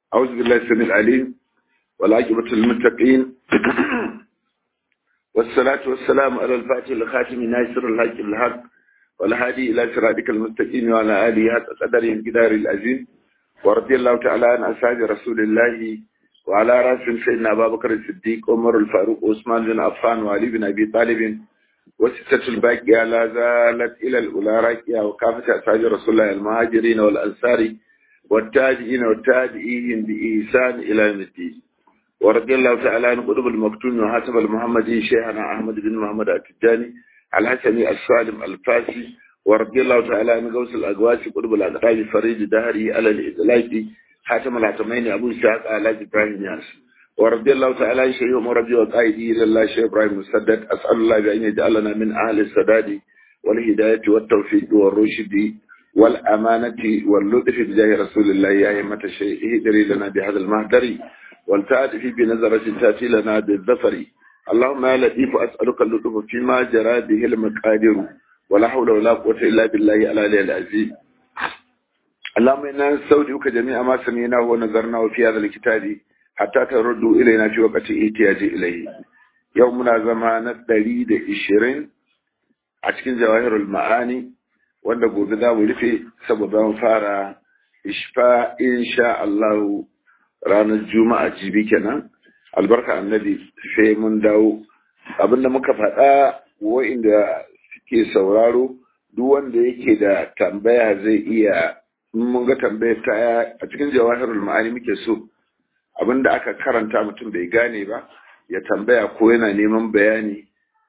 أعوذ بالله السميع العليم والعاقبة للمتقين والصلاة والسلام على الفاتح الخاتم ناصر الحق الحق والهادي إلى صراطك المستقيم وعلى آله حق قدره الجدار العظيم ورضي الله تعالى عن أصحاب رسول الله وعلى رأس سيدنا أبا بكر الصديق عمر الفاروق عثمان بن عفان وعلي بن أبي طالب وستة الباقية لا زالت إلى الأولى راكية وكافة أصحاب رسول الله المهاجرين والأنصار والتابعين والتابعين بإحسان إلى يوم الدين ورضي الله تعالى عن قطب المكتوم وحسب المحمدي شيخنا أحمد بن محمد التجاني الحسني السالم الفاسي ورضي الله تعالى عن غوث الأقواس قطب الأقطاب فريد دهري على الإدلاج حاتم العتمين أبو إسحاق على إبراهيم ياس ورضي الله تعالى عن شيخ مربي وقائدي إلى الله شيخ إبراهيم مسدد أسأل الله بأن يجعلنا من أهل السداد والهداية والتوفيق والرشد والأمانة واللطف بجاه رسول الله يا أئمة الشيء اهدري لنا بهذا المهدر والتعاطف بنظرة تأتي لنا بالظفر اللهم يا لطيف أسألك اللطف فيما جرى به المقادير ولا حول ولا قوة إلا بالله العلي العزيز اللهم إنا نستودعك جميع ما سمعناه ونظرناه في هذا الكتاب حتى تردوا إلينا في وقت احتياج إليه يومنا زمان الدليل الشرين عشكين جواهر المعاني wanda gobe za mu rufe saboda mu fara ishfa insha Allah ranar juma'a jibi kenan albarka annabi sai mun dawo abinda muka faɗa wa'inda suke sauraro duk wanda yake da tambaya zai iya mun ga tambayar ta a cikin jawahirul ma'ani muke so abinda aka karanta mutum bai gane ba ya tambaya ko yana neman bayani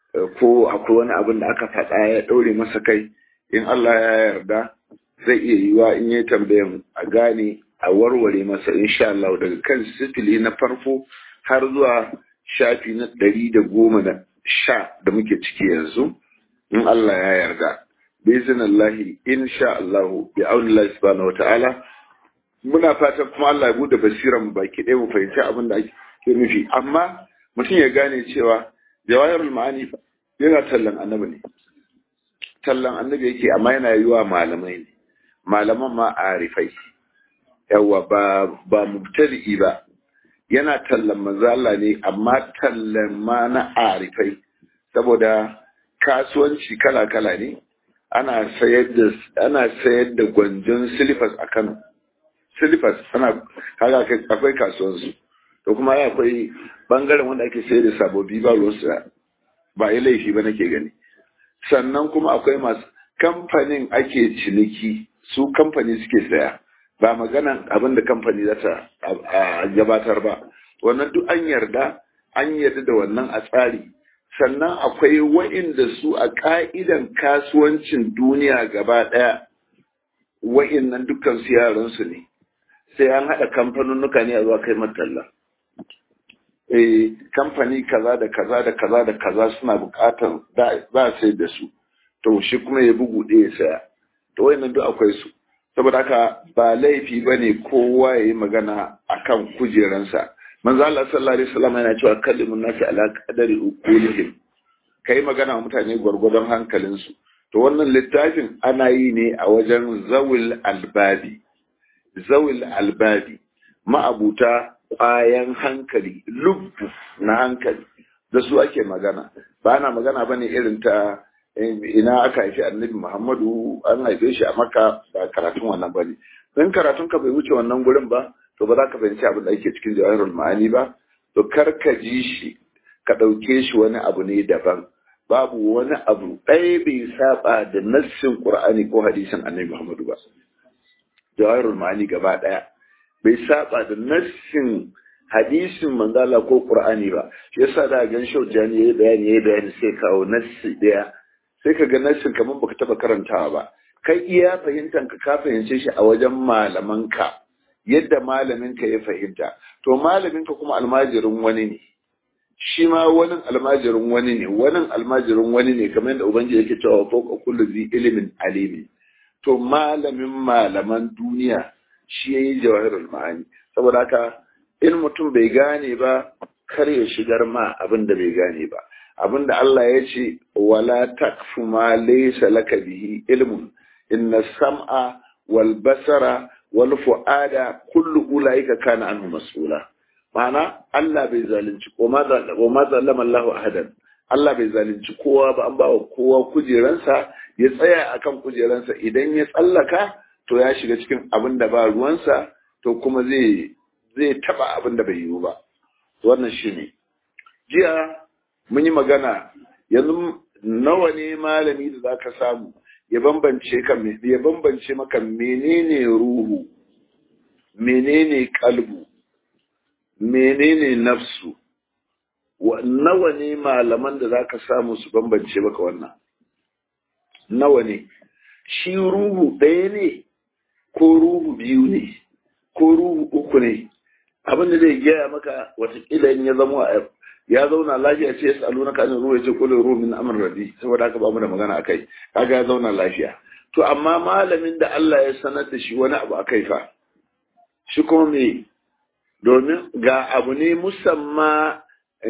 ko akwai wani abin da aka faɗa ya ɗaure masa kai in Allah ya yarda zai iya yiwa in yi tambayan a gane a warware masa insha Allah daga kan sifili na farko har zuwa shafi na ɗari da goma da sha da muke ciki yanzu in Allah ya yarda bizin Allahi insha Allah bi aunillahi subhanahu wa ta'ala muna fatan kuma Allah ya bude basiran mu baki ɗaya mu fahimci abin da ake nufi amma mutum ya gane cewa jawahirul ma'ani yana tallan annabi ne tallan annabi yake amma yana yi wa malamai ne malaman ma arifai yawa ba ba mubtadi'i ba yana tallan manzala ne amma tallan ma na arifai saboda kasuwanci kala kala ne ana sayar da ana sayar da gwanjon silifas a Kano silifas ana kaga akwai kasuwansu to kuma akwai bangaren wanda ake sayar da sabobi ba ruwansu ba yi laifi ba nake gani sannan kuma akwai masu kamfanin ake ciniki su kamfani suke saya ba maganan abin da kamfani za ta gabatar ba wannan duk an yarda an yarda da wannan a tsari sannan akwai wa'inda su a ka'idan kasuwancin duniya gaba ɗaya wa'innan dukkan su yaransu ne sai an haɗa kamfanunnuka ne a zuwa kai matalla eh kamfani kaza da kaza da kaza da kaza suna bukatar za a sai da su to shi kuma ya bugu ɗaya saya to wayannan duk akwai su saboda haka ba laifi bane kowa ya yi magana akan kujeransa manzo Allah sallallahu alaihi wasallam yana cewa kallimun nasi ala qadari uqulihim kai magana wa mutane gwargwadon hankalinsu to wannan littafin ana yi ne a wajen zawil albabi zawil albabi ma'abuta ƙwayan hankali lubbu na hankali da su ake magana ba na magana bane irin ta ina aka haifi annabi muhammadu an haife shi a maka ba karatun wannan bane dan karatun ka bai wuce wannan gurin ba to ba za ka fahimci abin da ake cikin jawahirul ma'ani ba to kar ka ji shi ka ɗauke shi wani abu ne daban babu wani abu ɗaya bai saba da nassin qur'ani ko hadisin annabi muhammadu ba jawahirul ma'ani gaba ɗaya bai saba da nassin hadisin manzala ko qur'ani ba shi yasa da gan shaujani yayi bayani yayi bayani sai kawo nassi daya sai ka ga nassin kamar baka taba karantawa ba kai iya fahimtan ka ka fahimce shi a wajen malaman ka yadda malamin ka ya fahimta to malamin ka kuma almajirin wani ne shi ma wani almajirin wani ne wani almajirin wani ne kamar yadda ubangiji yake cewa fawqa kullu zi ilmin alimi to malamin malaman duniya shi ya yi jawahirul ma'ani saboda haka in mutum bai gane ba kar ya shigar ma abin da bai gane ba abin da Allah ya ce wala takfu ma laysa laka bihi ilmun inna sam'a wal basara wal fu'ada kullu ulaika kana anhu mas'ula ma'ana Allah bai zalunci ko ma zalama Allah ahadan Allah bai zalunci kowa ba an bawa kowa kujeransa ya tsaya akan kujeransa idan ya tsallaka to ya shiga cikin abin da ba ruwansa to kuma zai zai taba abin da bai yiwu ba wannan shine jiya mun yi magana yanzu nawa ne malami da zaka samu ya bambance ka ya bambance maka menene ruhu menene kalbu menene nafsu nawa ne malaman da zaka samu su bambance maka wannan nawa ne shi ruhu ɗaya ne ko ruhu biyu ne ko ruhu uku ne abin da zai gaya maka watakila in ya zama ya zauna lafiya ce ya salu na kanin ruwa ya ce kulin ruhu min amr rabi saboda haka ba mu da magana akai kaga ya zauna lafiya to amma malamin da Allah ya sanar da shi wani abu akai fa shi kuma me domin ga abu ne musamma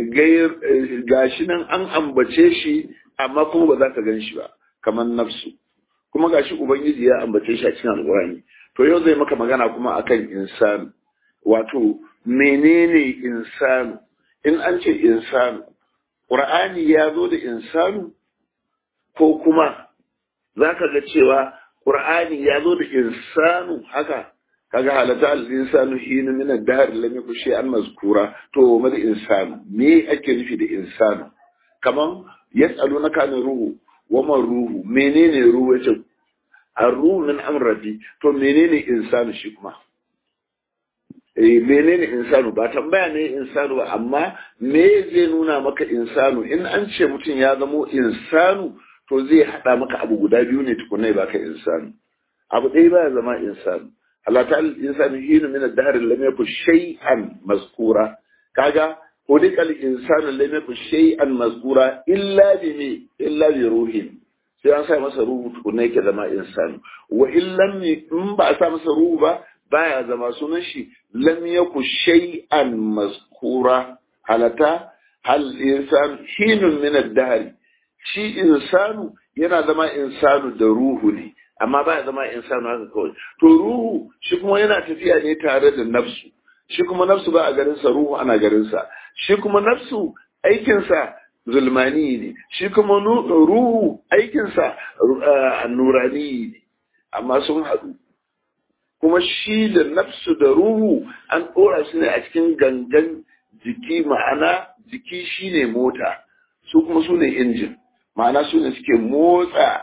ga shi nan an ambace shi amma kuma ba za ka gan shi ba kamar nafsu kuma ga shi ubangiji ya ambace shi a cikin alƙur'ani to yau zai maka magana kuma akan insanu wato menene insanu in an ce insanu ƙur'ani ya zo da insanu ko kuma za ka ga cewa ƙur'ani ya zo da insanu haka kaga halatta al-insanu hinu min ad-dahr lam yakun shay'an mazkura to mal insanu me ake nufi da insanu kaman yas'alunaka an ruhu wa man ruhu menene ruhu yace ar-ruhu min amrati to menene insanu shi kuma eh menene insanu ba tambaya ne insanu ba amma me zai nuna maka insanu in an ce mutum ya zamo insanu to zai hada maka abu guda biyu ne tukunai baka insanu abu ɗaya baya zama insanu Allah ta insanu hinu min ad-dahr lam yakun shay'an mazkura kaga hudikal insanu lam yakun shay'an mazkura illa bi me illa bi ruhin sai an sa masa ruhu tukunna yake zama insanu wa illam in ba a sa masa ruhu ba baya zama sunan shi lam yakun shay'an mazkura halata hal insan hinun min ad-dahr shi insanu yana zama insanu da ruhu ne amma baya zama insanu haka kawai to ruhu shi kuma yana tafiya ne tare da nafsu shi kuma nafsu ba a garinsa ruhu ana garinsa shi kuma nafsu aikinsa zulmani ne shi kuma ruhu aikinsa nurani ne amma sun haɗu kuma shi da nafsu da ruhu an ɗora su ne a cikin gangan jiki ma'ana jiki shine mota su kuma su ne injin ma'ana su ne suke motsa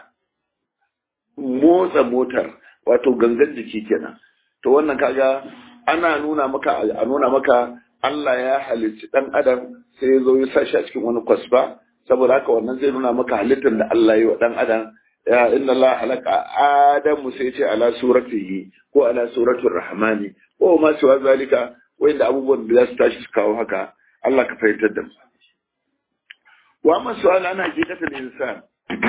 motsa motar wato gangan jiki kenan to wannan kaga ana nuna maka a nuna maka Allah ya halicci dan adam sai ya zo ya sashi a cikin wani kwasfa saboda haka wannan zai nuna maka halittar da Allah ya yi wa dan adam ya inna Allah halaka adamu sai ce ala suratihi ko ala suratul rahmani ko ma siwa zalika wanda abubuwan da za su tashi su kawo haka Allah ka fahimtar da mu wa ma su'al ana hakikatul insan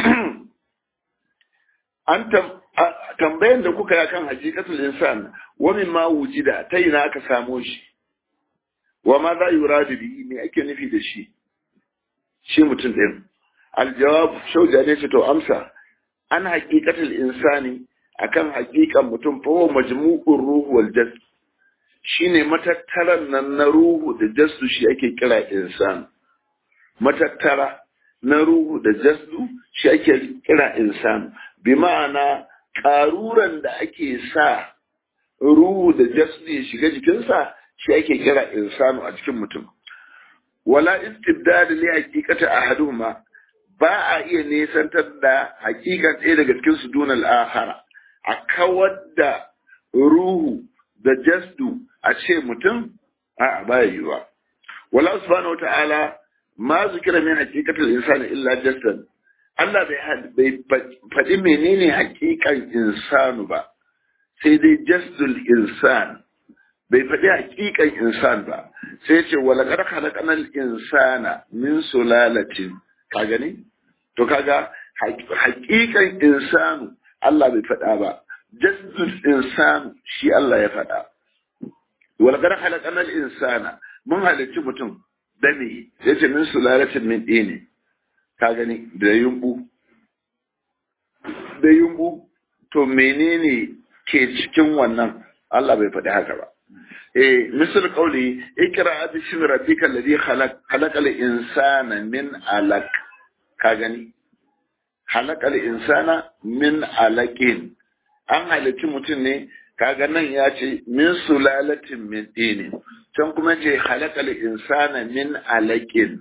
an tambayan da kuka yi kan hakikatul insan wa min ma wujida ta ina aka samo shi wa ma za yuradu bihi me ake nufi da shi shi mutum din aljawab shauja ne ce to amsa an hakikatul insani akan hakikan mutum fa huwa majmu'ur ruhu wal jasd shine matattaran nan na ruhu da jasdu shi ake kira insan matattara na ruhu da jasdu shi ake kira insan bi ma'ana ƙaruran da ake sa ruhu da jasdu ya shiga jikinsa shi ake kira insanu a cikin mutum wala istibdad li haqiqati ahaduhuma ba a iya nesantar da hakikan ɗaya daga cikin su dunal akhara a kawar da ruhu da jasdu a ce mutum a ba yiwa wala subhanahu wata'ala ma zikira min haqiqatil insani illa jasdan Allah bai faɗi menene hakikan insanu ba sai dai jasdul insan bai faɗi hakikan insan ba sai ce wala qad khalaqnal insana min sulalatin ka gani to kaga hakikan insanu Allah bai faɗa ba jasdul insanu shi Allah ya faɗa wala qad khalaqnal insana mun halicci mutum da me yace min sulalatin min dini ka gani da yumbu da yumbu to menene ke cikin wannan Allah bai faɗi haka ba eh misal qawli ikra bismi rabbikal ladhi khalaq khalaqal insana min alaq ka gani khalaqal insana min alaqin an halitti mutum ne kaga nan ya ce min sulalatin min dinin can kuma ce khalaqal insana min alaqin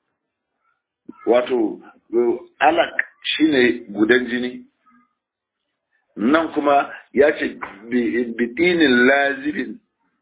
wato alaq shine gudan jini nan kuma ya ce bitinin lazibin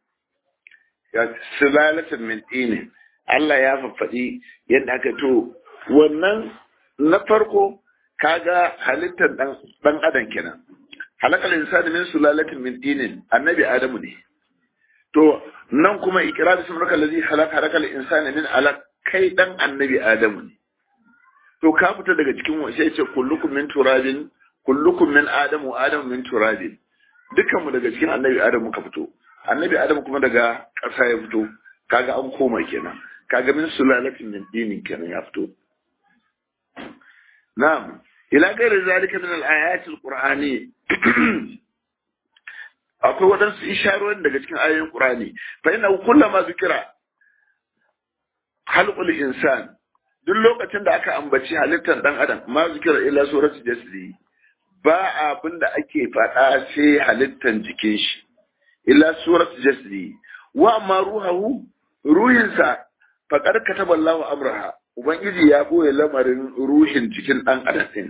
sulalatin min dinin Allah ya faɗi yadda aka to wannan na farko kaga halittar dan adam kenan halakal insani min sulalatin min dinin annabi adamu ne to nan kuma ikrar bismi rabbikal ladzi khalaq halakal insani min alaq kai dan annabi adamu ne to ka fita daga cikin sai ce kullukum min turabin kullukum min adamu adamu min turabin dukkan mu daga cikin annabi adamu ka fito annabi adamu kuma daga ƙasa ya fito kaga an koma kenan kaga min sulalatin min dinin kenan ya fito na'am ila gairi zalika min al-ayat al-qur'ani akwai waɗansu isharorin daga cikin ayoyin qur'ani fa inna kullama zikira halqul insan duk lokacin da aka ambaci halittar dan adam ma zikira illa suratul jasdi ba abin da ake faɗa sai halittar jikin shi illa suratul jasdi wa amma ruhahu ruhinsa faqad kataba Allahu amraha ubangiji ya boye lamarin ruhin jikin dan adam din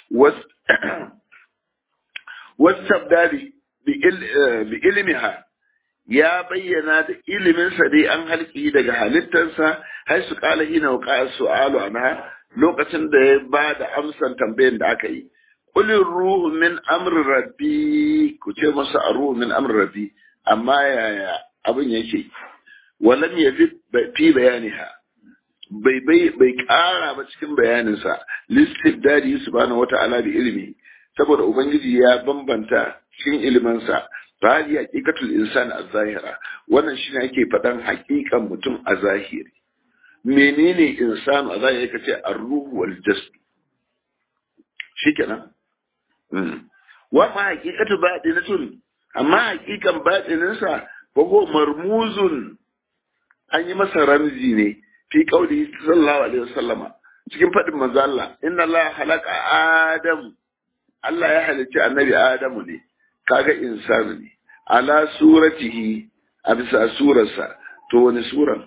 wasabdari bi ilmiha ya bayyana da iliminsa dai an halki daga halittarsa har su kala hina wa su'alu anha lokacin da ya ba da amsan tambayan da aka yi kulin ruhu min amri rabbi ku ce masa a ruhu min amri rabbi amma yaya abin yake walam yafi fi bayaniha bai bai bai kara ba cikin bayaninsa listibdadi subhanahu wata'ala bi ilmi saboda ubangiji ya bambanta cikin ilimansa hadi haqiqatul insan az-zahira wannan shine ake faɗan haƙiƙan mutum a zahiri menene insan a zahiri kace ar-ruhu wal jasad shikenan wa ma haqiqatu batinatun amma haqiqan batinin sa ko marmuzun an yi masa ramzi ne fi qauli sallallahu alaihi wasallama cikin faɗin manzo Allah inna Allah halaka adam Allah ya halicci annabi Adamu ne kaga insanu ne ala suratihi a bisa surarsa to wani suran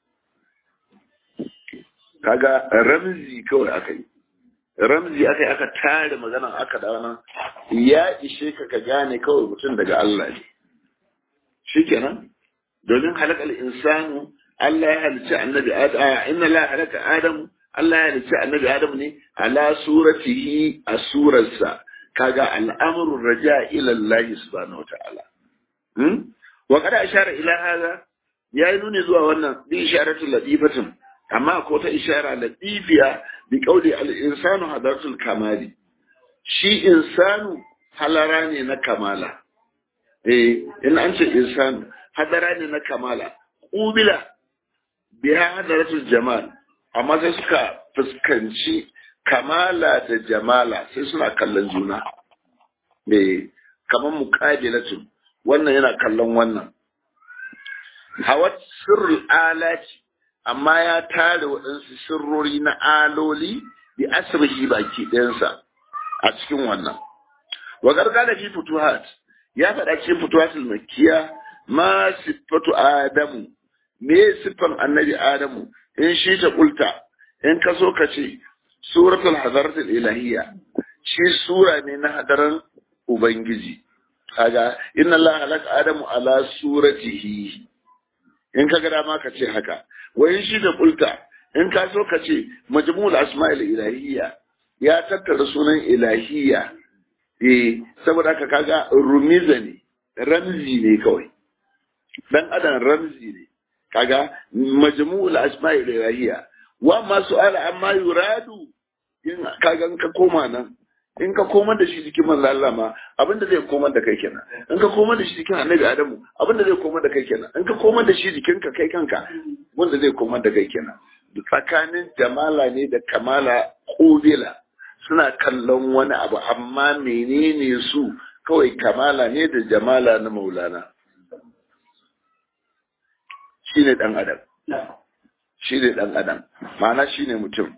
kaga ramzi kawai aka yi ramzi aka yi aka tare maganan aka da wannan ya ishe ka ka gane kawai mutum daga Allah ne shikenan domin halakal insanu Allah ya halicci annabi Adam inna la halaka Adamu Allah ya halicci annabi Adam ne ala suratihi a surarsa kaga al'amrun raja ila Allah subhanahu wataala hmm wa kada ishara ila hada yayi nuni zuwa wannan bi isharatul latifatin amma ko ta ishara latifiya bi qauli al insanu hadaratul kamali shi insanu halara ne na kamala eh in an ce insanu hadara ne na kamala qubila biha hadaratul jamal amma sai suka fuskanci kamala da jamala sai suna kallon juna eh kamar muqabilatun wannan yana kallon wannan hawat sirrul alati amma ya tare waɗansu sirrori na aloli bi asrihi baki ɗayansa a cikin wannan wa gargala fi futuhat ya faɗa cikin futuhatul makkiya ma siffatu adamu me siffan annabi adamu in shi ta kulta in ka so ka ce suratul hadaratul ilahiyya shi sura ne na hadaran ubangiji kaga inna allaha halaka adamu ala suratihi in ka ga dama ka ce haka wa in shi da kulta in ka so ka ce majmu'ul asma'il ilahiyya ya tattara sunan ilahiyya eh saboda haka kaga rumiza ne ramzi ne kawai dan adam ramzi ne kaga majmu'ul asma'il ilahiyya wa ma su'ala amma yuradu in kaga in ka koma nan in ka komar da shi jikin manzo Allah ma abinda zai komar da kai kenan in ka komar da shi jikin Annabi Adamu abinda zai komar da kai kenan in ka komar da shi jikin ka kai kanka wanda zai komar da kai kenan tsakanin jamala ne da kamala kubila suna kallon wani abu amma menene su kawai kamala ne da jamala na maulana shi ne ɗan adam shi ne ɗan adam ma'ana shi ne mutum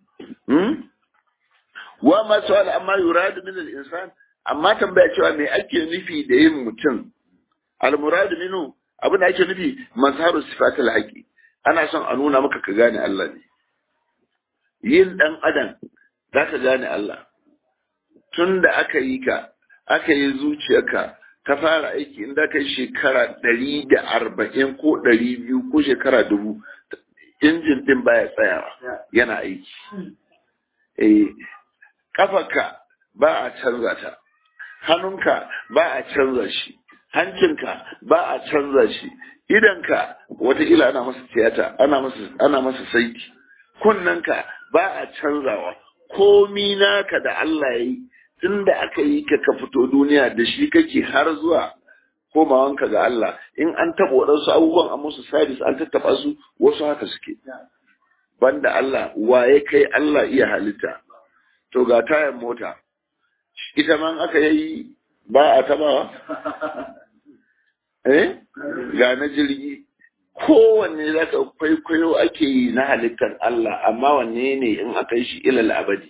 wa masu amma yuradu min al-insan amma tambaya cewa me ake nufi da yin mutum al-muradu minu abin da ake nufi mazharu sifatul haqi ana son a nuna maka ka gane Allah ne yin dan adam zaka gane Allah tun da aka yi ka aka yi zuciyarka ta fara aiki inda kai shekara ɗari da arba'in ko ɗari biyu ko shekara dubu injin ɗin baya tsayawa yana aiki eh kafarka ba a canza ta hannunka ba a canza shi hancinka ba a canza shi idanka wataƙila ana masa tiyata ana masa ana masa saiti kunnanka ba a canzawa komi naka da Allah ya yi tun da aka yi ka ka fito duniya da shi kake har zuwa komawanka ga Allah in an taɓa waɗansu abubuwan a musu sabis an tattaɓa su wasu haka suke banda Allah waye kai Allah iya halitta to ga tayan mota ita man aka yi ba a tabawa eh ga na jirgi kowanne za ka kwaikwayo ake yi na halittar Allah amma wanne ne in aka yi shi ilal abadi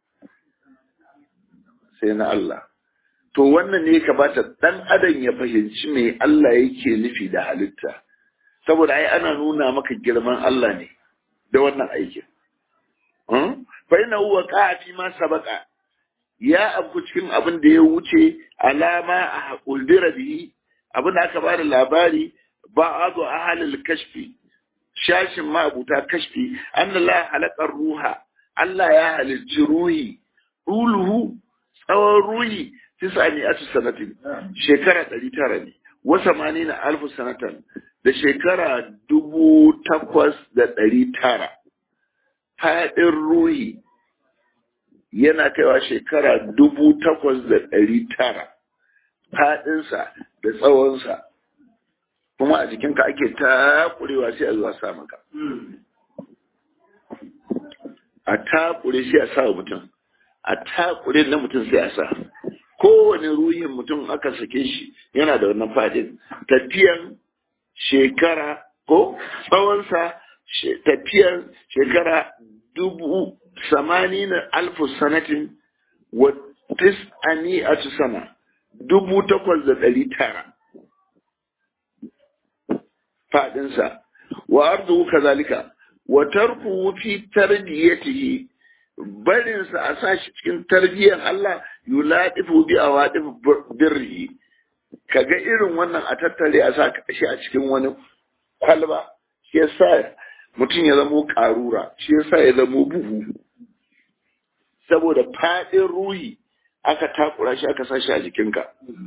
sai na Allah to wannan ne ka bata dan adam ya fahimci me Allah yake nufi da halitta saboda ai ana nuna maka girman Allah ne da wannan aikin fa ina huwa fi ma sabaka ya abu cikin abin da ya wuce alama a kuldira bihi abin da aka ba da labari ba a zo a halin kashfi shashin ma'abuta kashfi an la halakar ruha Allah ya halicci ruhi ruluhu tsawon ruhi tisani atu sanatin shekara ɗari tara ne wasa mani na alfu sanatan da shekara dubu takwas da ɗari tara faɗin ruhi yana kaiwa shekara dubu takwas da ɗari tara faɗinsa da tsawonsa kuma a jikinka ake takurewa sai a zuwa sa maka a takure sai a sa wa mutum a takure na mutum sai a sa kowane ruhin mutum aka sake shi yana da wannan fadin tafiyan shekara ko tsawonsa tafiyan shekara dubu samanin alfu sanatin wa tis'ani a sana dubu takwas da ɗari tara faɗinsa wa ardu kazalika wa tarku fi tarbiyatihi barinsa a sa shi cikin tarbiyyar Allah yuladifu bi awadif birri kaga irin wannan a tattare a sa shi a cikin wani kwalba shi yasa mutum ya zamo karura shi yasa ya zamo buhu saboda fadin ruhi aka takura shi aka sa shi a jikinka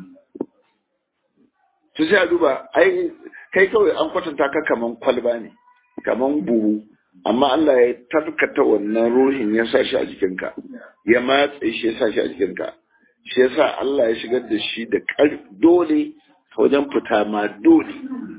to sai a duba ai kai kawai an kwatanta ka kaman kwalba ne kaman buhu amma Allah ya tarkata wannan ruhin ya sa shi a jikinka ya matse shi ya sa shi a jikinka shi yasa Allah ya shigar da shi da dole wajen fita ma dole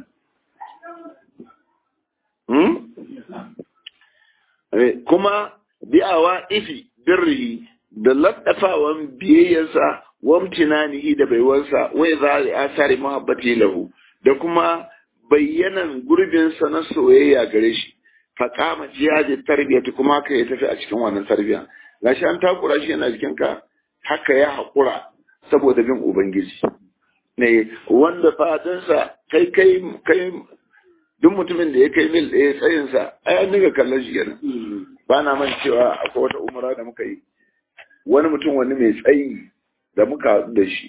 kuma bi'awa ifi birrihi da laddafawan biyayyarsa wamtinanihi da baiwarsa wai za a asari muhabbati lahu da kuma bayyanan gurbinsa na soyayya gare shi faƙama jihadin tarbiyyati kuma haka ya tafi a cikin wannan tarbiyya gashi an takura shi yana jikinka haka ya haƙura saboda bin ubangiji ne wanda fatansa kai kai kai duk mutumin da ya kai mil ɗaya tsayinsa ai an dinga kallon shi kenan ba na man cewa akwai wata umara da muka yi wani mutum wani mai tsayi da muka haɗu da shi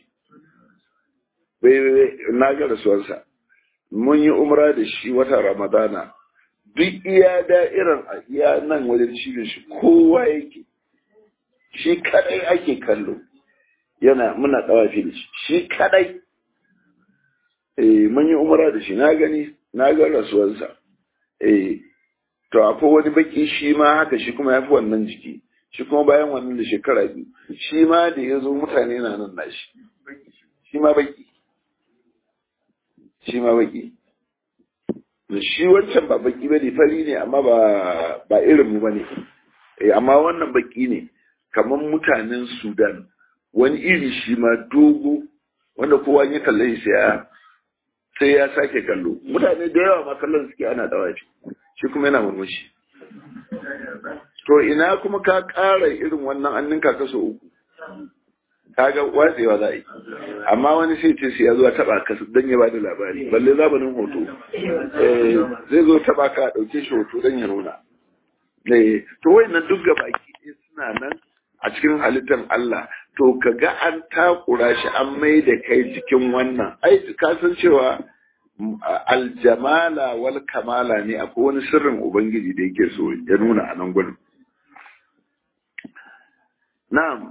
bai na ga rasuwarsa mun yi umra da shi wata ramadana duk iya da'irar a iya nan wajen cibin shi kowa yake shi kadai ake kallo yana muna tsawafi da shi shi kadai eh mun yi umra da shi na gani na ga rasuwarsa eh to akwai wani baki shi ma haka shi kuma ya fi wannan jiki shi kuma bayan wannan da shekara biyu shi ma da ya zo mutane na nan nashi shi ma baki shi ma baki shi wancan ba baki ba ne fari ne amma ba ba irin mu ba ne amma wannan baki ne kamar mutanen sudan wani iri shi ma dogo wanda kowa ya kalle shi ya sai ya sake kallo mutane da yawa ma kallon suke ana dawafi shi kuma yana murmushi to ina kuma ka ƙara irin wannan an ninka kaso uku kaga watsewa za a yi amma wani sai ce ya zo taba ka don ya bada labari balle zamanin hoto zai zo taba ka dauke shi hoto don ya nuna to wayannan duk baki suna nan a cikin halittar Allah to kaga an takura shi an mai da kai cikin wannan ai ka san cewa aljamala wal kamala ne akwai wani sirrin ubangiji da yake so ya nuna a nan gurin na'am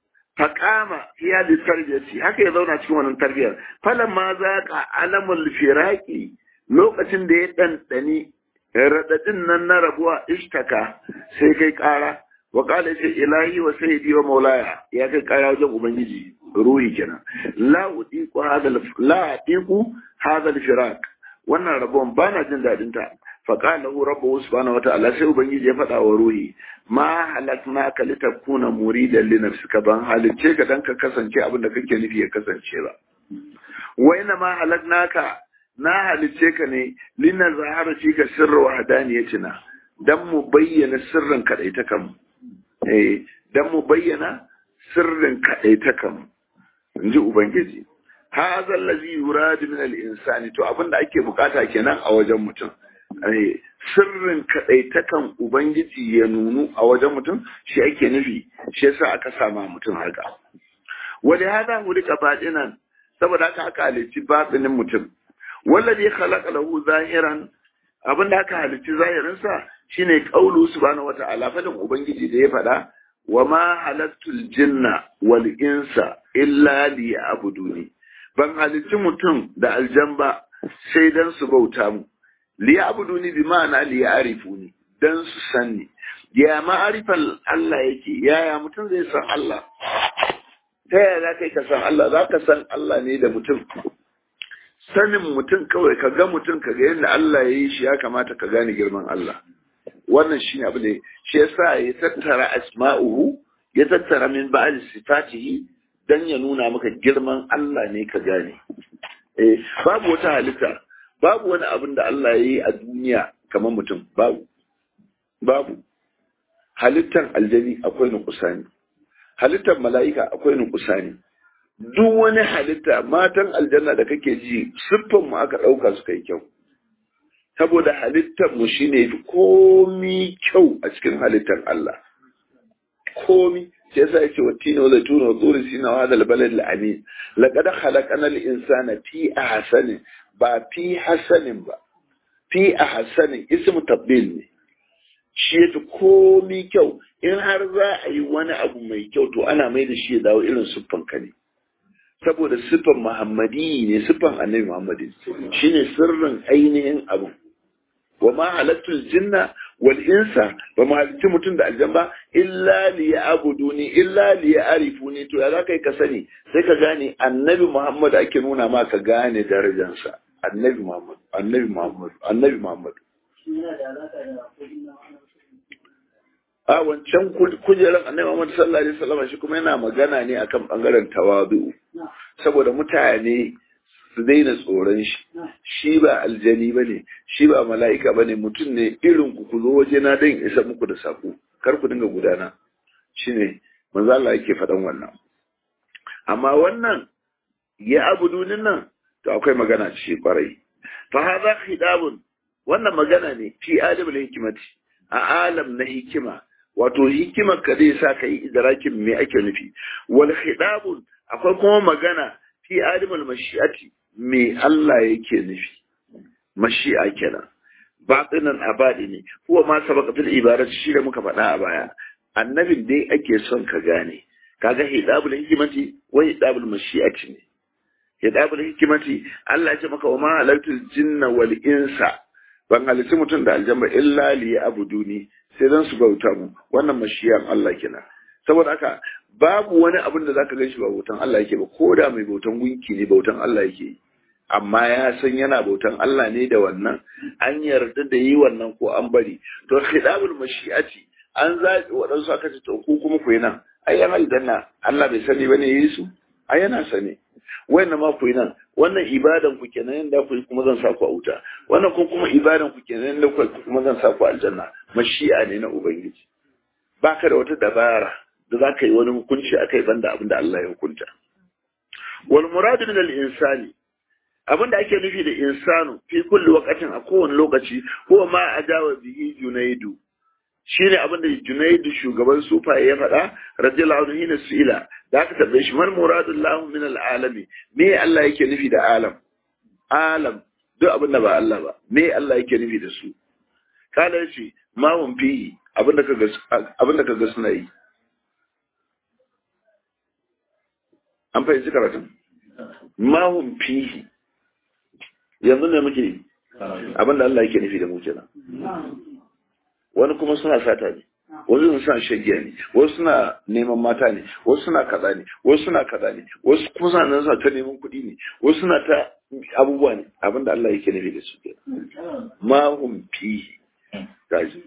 faƙama iya da tarbiyarci haka ya zauna cikin wannan tarbiyar falan ma za ka alamul firaki lokacin da ya ɗanɗani raɗaɗin nan na rabuwa ishtaka sai kai ƙara wa ƙala ce ilahi wa sayyidi wa maulaya ya kai ƙara wajen ubangiji ruhi kenan la udiku hadal la udiku hadal firak wannan rabuwan ba na jin daɗin ta faƙala hu rabbu subhanahu wa ta'ala sai ubangiji ya faɗa wa ruhi ma halakna ka litakuna muridan li nafsika ban halicce ka dan ka kasance abin da kake nufi ya kasance ba wa ina ma halaknaka na halicce ka ne lina zahara fi ka sirra wa hadaniyatina dan mu bayyana sirrin kadaitakan eh dan mu bayyana sirrin kadaitakan inji ubangiji hadha allazi yuradu min al-insani to abinda ake bukata kenan a wajen mutum sirrin kaɗaitakan Ubangiji ya nunu a wajen mutum shi ake nufi shi yasa aka sama mutum haka. Wani hada hulika baɗinan saboda haka aka halicci baɗinin mutum. Wallazi khalaqa lahu zahiran abin da aka halicci zahirinsa shine qaulu subhanahu wata'ala fadin Ubangiji da ya faɗa wa ma halattul jinna wal insa illa liya'buduni ban halicci mutum da aljan ba sai dan su bauta mu liya'buduni bi ma'ana liya'rifuni dan su sanni ya ma'arifan Allah yake yaya mutum zai san Allah ta yaya za ka ka san Allah za ka san Allah ne da mutum sanin mutum kawai ka ga mutum ka ga yadda Allah ya yi shi ya kamata ka gane girman Allah wannan shi ne abu da shi yasa ya tattara asma'uhu ya tattara min ba'al sifatihi dan ya nuna maka girman Allah ne ka gane eh babu wata halitta babu wani abin da Allah ya yi a duniya kamar mutum babu babu halittar aljani akwai nukusani halittar mala'ika akwai nukusani duk wani halitta matan aljanna da kake ji siffan mu aka ɗauka suka yi kyau saboda halittar mu shine komi kyau a cikin halittar Allah komi sai yasa yake wa tino da tuno zuri sina wa dal balad al amin laqad khalaqana al insana fi ahsani ba fi hasanin ba fi ahsanin ismu tabdil ne shi yafi komi kyau in har za a yi wani abu mai kyau to ana mai da shi ya dawo irin siffan ka ne saboda siffan muhammadi ne siffan annabi muhammadi shine sirrin ainihin abu wa ma halattul jinna wal insa ba ma halitti mutum da aljan ba illa li ya'buduni illa li ya'rifuni to ya zaka ka sani sai ka gane annabi muhammad ake nuna ma ka gane darajarsa annabi muhammad annabi muhammad annabi muhammad a wancan kujerar annabi Muhammad sallallahu alaihi wasallam shi kuma yana magana ne akan bangaren tawadu saboda mutane su daina tsoron shi shi ba aljani bane shi ba mala'ika bane mutum ne irin ku ku zo waje na dan isa muku da sako kar ku dinga gudana shine manzo Allah yake faɗan wannan amma wannan ya abudunin nan to akwai magana ce kwarai fa hadha khidabun wannan magana ne fi adabul hikmati a alam na hikima wato hikimar ka zai sa ka yi idrakin me ake nufi wal khidabun akwai kuma magana fi alimul mashi'ati me Allah yake nufi mashi'a kenan batinan abadi ne huwa ma sabaka fil ibarat shi da muka faɗa a baya annabin dai ake son ka gane kaga hidabul hikimati wa hidabul mashi'ati ne hidabul hikimati Allah ya ce maka wa ma halaltul jinna wal insa ban halitti mutum da aljamba illa li abuduni sai dan su bauta mu wannan mashiyan Allah kina saboda haka babu wani abin da zaka gan shi ba bautan Allah yake ba ko da mai bautan gunki ne bautan Allah yake amma ya san yana bautan Allah ne da wannan an yarda da yi wannan ko an bari to khidabul mashi'ati an zaɓi waɗansu aka ce to ku kuma ku yi nan ai yan aljanna Allah bai sani bane yi su ai yana sani wannan ma ku yi nan wannan ibadan ku kenan yanda ku yi kuma zan sa ku a wuta wannan ko kuma ibadan ku kenan yanda ku kuma zan sa ku aljanna mashi'a ne na ubangiji baka da wata dabara da za ka yi wani hukunci akai banda abin da Allah ya hukunta wal muradu min al insani abin da ake nufi da insanu fi kulli waqatin a kowane lokaci ko ma ajawa bihi junaidu shine abin da junaidu shugaban sufaye ya faɗa radiyallahu anhu hina su'ila da aka tabbai shi man muradullahu min al'alami me Allah yake nufi da alam alam duk abin da ba Allah ba me Allah yake nufi da su kala yace ma hum fihi abin da kaga abin da kaga suna yi an fahimci karatun ma hum fihi yanzu ne muke abin da Allah yake nufi da mu kenan wani kuma suna sata ne wasu suna shagiya ne wasu suna neman mata ne wasu suna kaza ne wasu suna kaza ne wasu kuma suna nan suna ta neman kuɗi ne wasu suna ta abubuwa ne abinda Allah yake nufi da su ke ma hum fihi gaji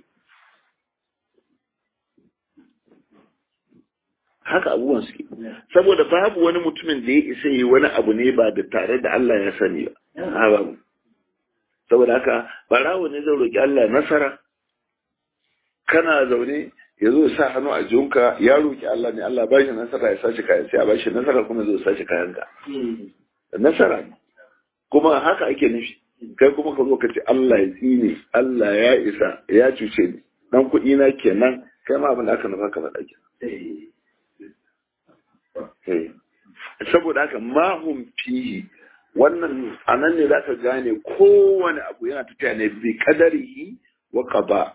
haka abubuwan suke saboda babu wani mutumin da ya isa yi wani abu ne ba da tare da Allah ya sani ba a babu saboda haka barawo ne zai roƙi Allah nasara kana zaune ya zo sa hannu a jinka ya roƙi Allah ne Allah ba shi nasara ya sace kayan sai a ba shi nasara kuma zai sace kayan ka nasara ne kuma haka ake nufi kai kuma ka zo ka ce Allah ya tsine Allah ya isa ya cuce ni dan kuɗi na kenan kai ma abin da aka nufa ka faɗa kenan saboda haka mahum fihi wannan anan ne zaka gane kowane abu yana tafiya ne bi kadarihi wa qada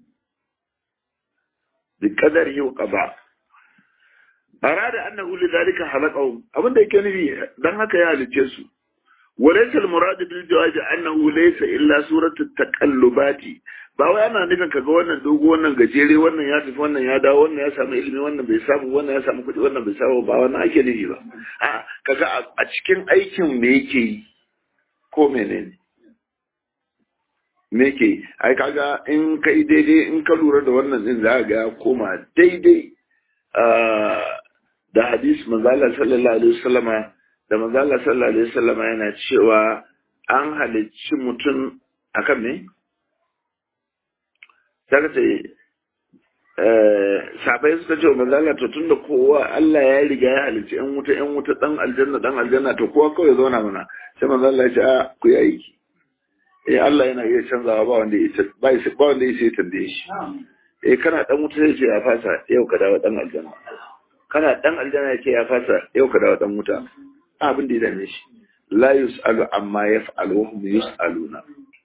bi kadarihi wa qada arada annahu lidhalika halaqahum abinda yake nufi dan haka ya halice su وليس المراد بالجواز انه ليس الا سوره التقلبات ba wai ana nufin kaga wannan dogo wannan gajere wannan ya tafi wannan ya dawo wannan ya samu ilimi wannan bai samu wannan ya samu kuɗi wannan bai samu ba wannan ake nufi ba a kaga a cikin aikin me yake yi ko menene me yake yi ai kaga in kai daidai in ka lura da wannan din za ga ya koma daidai da hadis manzala sallallahu alaihi wasallama da manzala sallallahu alaihi wasallama yana cewa an halicci mutum akan me daga ce sabai suka ce wa manzala to tunda kowa Allah ya riga ya halicci yan wuta yan wuta dan aljanna dan aljanna to kowa kawai zauna mana sai manzala ya ce a ku yi aiki eh Allah yana iya canzawa ba wanda ya ba ba wanda ya sai tambaye shi eh kana dan wuta sai ce ya fasa yau ka dawo dan aljanna kana dan aljanna ya ce ya fasa yau ka dawo dan wuta abin da ya dame shi la yus'alu amma yaf'alu wa hum yus'aluna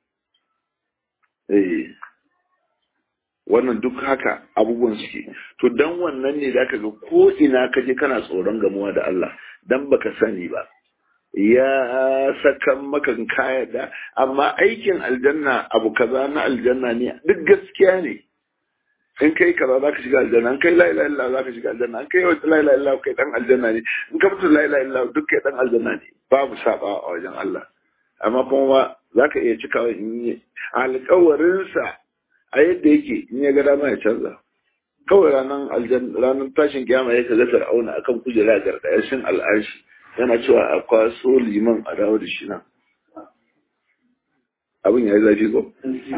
eh wannan duk haka abubuwan suke to dan wannan ne zaka ga ko ina ka je kana tsoron gamuwa da Allah dan baka sani ba ya saka maka kaya da amma aikin aljanna abu kaza na aljanna ne duk gaskiya ne in kai kaza za ka shiga aljanna in kai la ilaha illallah za ka shiga aljanna in kai wata la ilaha illallah kai dan aljanna ne in ka fito la ilaha illallah duk kai dan aljanna ne babu saba a wajen Allah amma kuma za ka iya cikawa in yi alƙawarinsa a yadda yake in ya ga dama ya canza kawai ranar aljanna ranar tashin kiyama ya kaga fir'auna akan kujera gargayashin al'arshi yana cewa a kwaso liman a dawo da shi nan abin ya yi zafi ko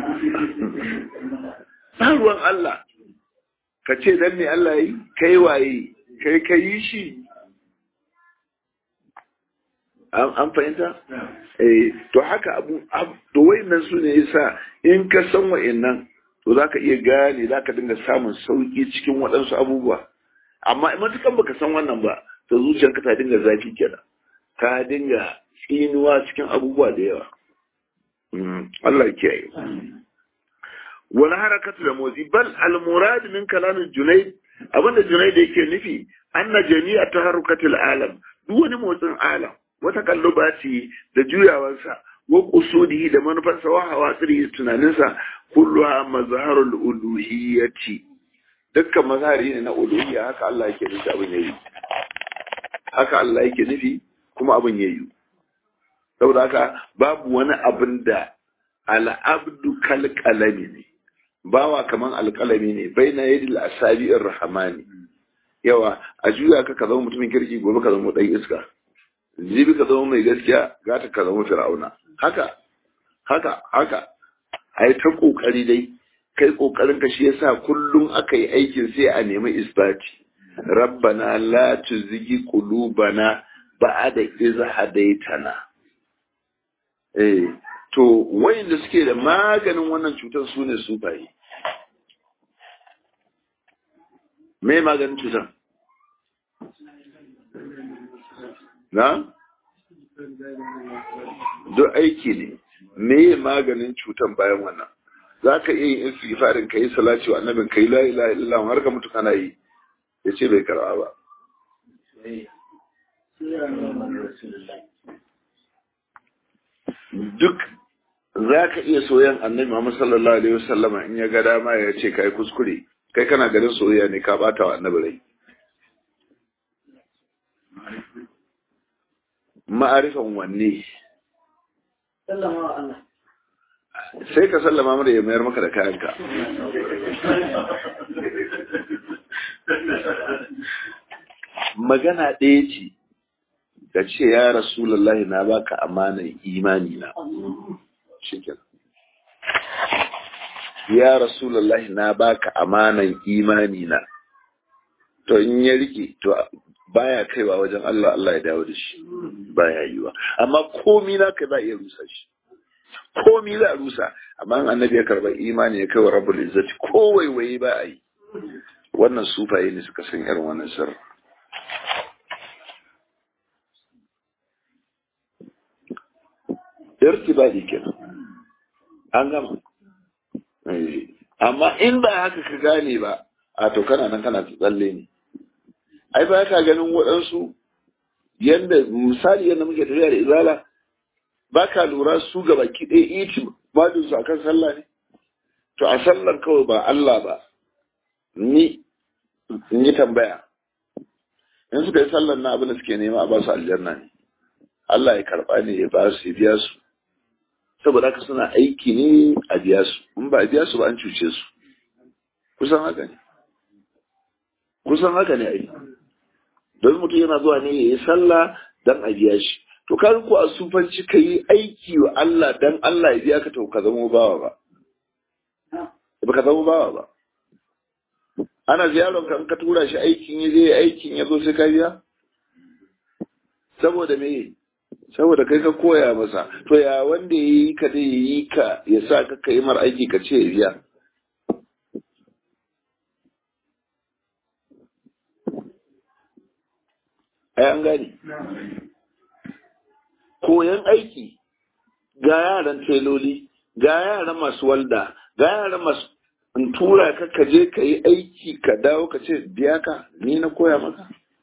ba ruwan Allah ka ce dan me Allah yi kai waye kai ka yi shi an fahimta eh to haka abu to wayannan su ne yasa in ka san wayannan to zaka iya gane zaka dinga samun sauki cikin waɗansu abubuwa amma matukan baka san wannan ba to zuciyarka ta dinga zafi kenan ta dinga tsinuwa cikin abubuwa da yawa Allah ya kiyaye wani harakatu da motsi bal al-murad min kalamin junaid abinda junaid yake nufi anna jami'a taharrukatil alam duk wani motsin alam wata kallubati da juyawarsa wa qusudihi da manufarsa wa hawatsiri tunaninsa kulluha mazharul uluhiyyati dukkan mazhari ne na uluhiyya haka Allah yake nufi abin yayi haka Allah yake nufi kuma abin yayi saboda haka babu wani abin da al'abdu kal qalami ne bawa kaman alƙalami ne baina yadil asabi'ir rahmani yawa a juya ka ka zama mutumin kirki gobe ka zama dan iska jibi ka zama mai gaskiya gata ka zama fir'auna haka haka haka ai ta kokari dai kai kokarin ka shi yasa kullum aka yi aikin sai a nemi isbati rabbana la tuzigi qulubana ba'da iz hadaitana eh to wayanda suke da maganin wannan cutar su ne sufaye me maganin cutar na duk aiki ne me maganin cutar bayan wannan za ka iya yin istighfarin ka yi salati wa annabin ka yi la ilaha illallah har ka mutu kana yi ya ce bai karba ba duk za ka iya soyan annabi Muhammad sallallahu alaihi wasallama in ya ga dama ya ce kai kuskure kai kana ganin soyayya ne ka bata wa annabi rai ma'arifan wanne sallama wa Allah sai ka sallama mara ya mayar maka da kayanka magana ɗaya ce ka ce ya rasulullahi na baka amanar imani na shikenan ya rasulullahi na baka amanar imani na to in ya rike to baya kaiwa wajen Allah Allah ya dawo da shi baya yiwa amma komi na kai ba iya rusa shi komi za a rusa amma in annabi ya karba imani ya kai wa rabbul izzati ko waiwaye ba a yi wannan sufaye ne suka san irin wannan sirri irtibadi kenan an gama amma in ba haka ka gane ba a to kana nan kana tsalle ne ai ba ka ganin waɗansu yanda misali yadda muke tafiya da izala ba ka lura su ga baki ɗaya iti bajin su akan sallah ne to a sallar kawai ba Allah ba ni in yi tambaya in suka yi sallar na abin da suke nema a ba su aljanna ne Allah ya karɓa ne ya ba su ya biya su saboda haka suna aiki ne a biya su in ba a biya su ba an cuce su kusan haka ne kusan haka ne ai don mutum yana zuwa ne ya yi sallah dan a biya shi to ka ko a sufanci ka yi aiki wa Allah dan Allah ya biya ka to ka zama bawa ba ba ka zama bawa ba ana ziyarar ka ka tura shi aikin ya je aikin ya zo sai ka biya saboda me saboda kai ka koya masa to ya wanda ya yi ka dai ya yi ka ya sa ka kai mar aiki ka ce ya biya ai an gane koyan aiki ga yaran teloli ga yaran masu walda ga yaran masu in tura ka ka je ka yi aiki ka dawo ka ce biya ka ni na koya maka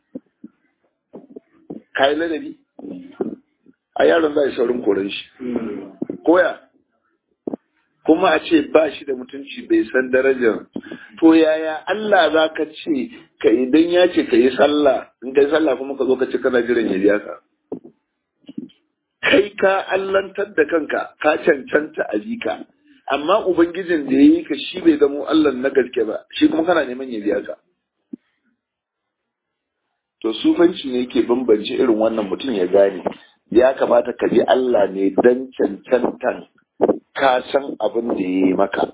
ka yi ladabi a yaron za a yi saurin koren shi koya kuma a ce ba shi da mutunci bai san darajar to yaya Allah za ka ce ka idan ya ce ka yi sallah in ka yi sallah kuma ka zo ka ce kana jiran ya biya ka kai ka allantar da kanka ka cancanta a jika amma ubangijin da ya yi ka shi bai zamo Allah na gaske ba shi kuma kana neman ya biya ka to sufanci ne yake bambance irin wannan mutum ya gane ya kamata ka bi Allah ne dan cancantan ka san abin da ya yi maka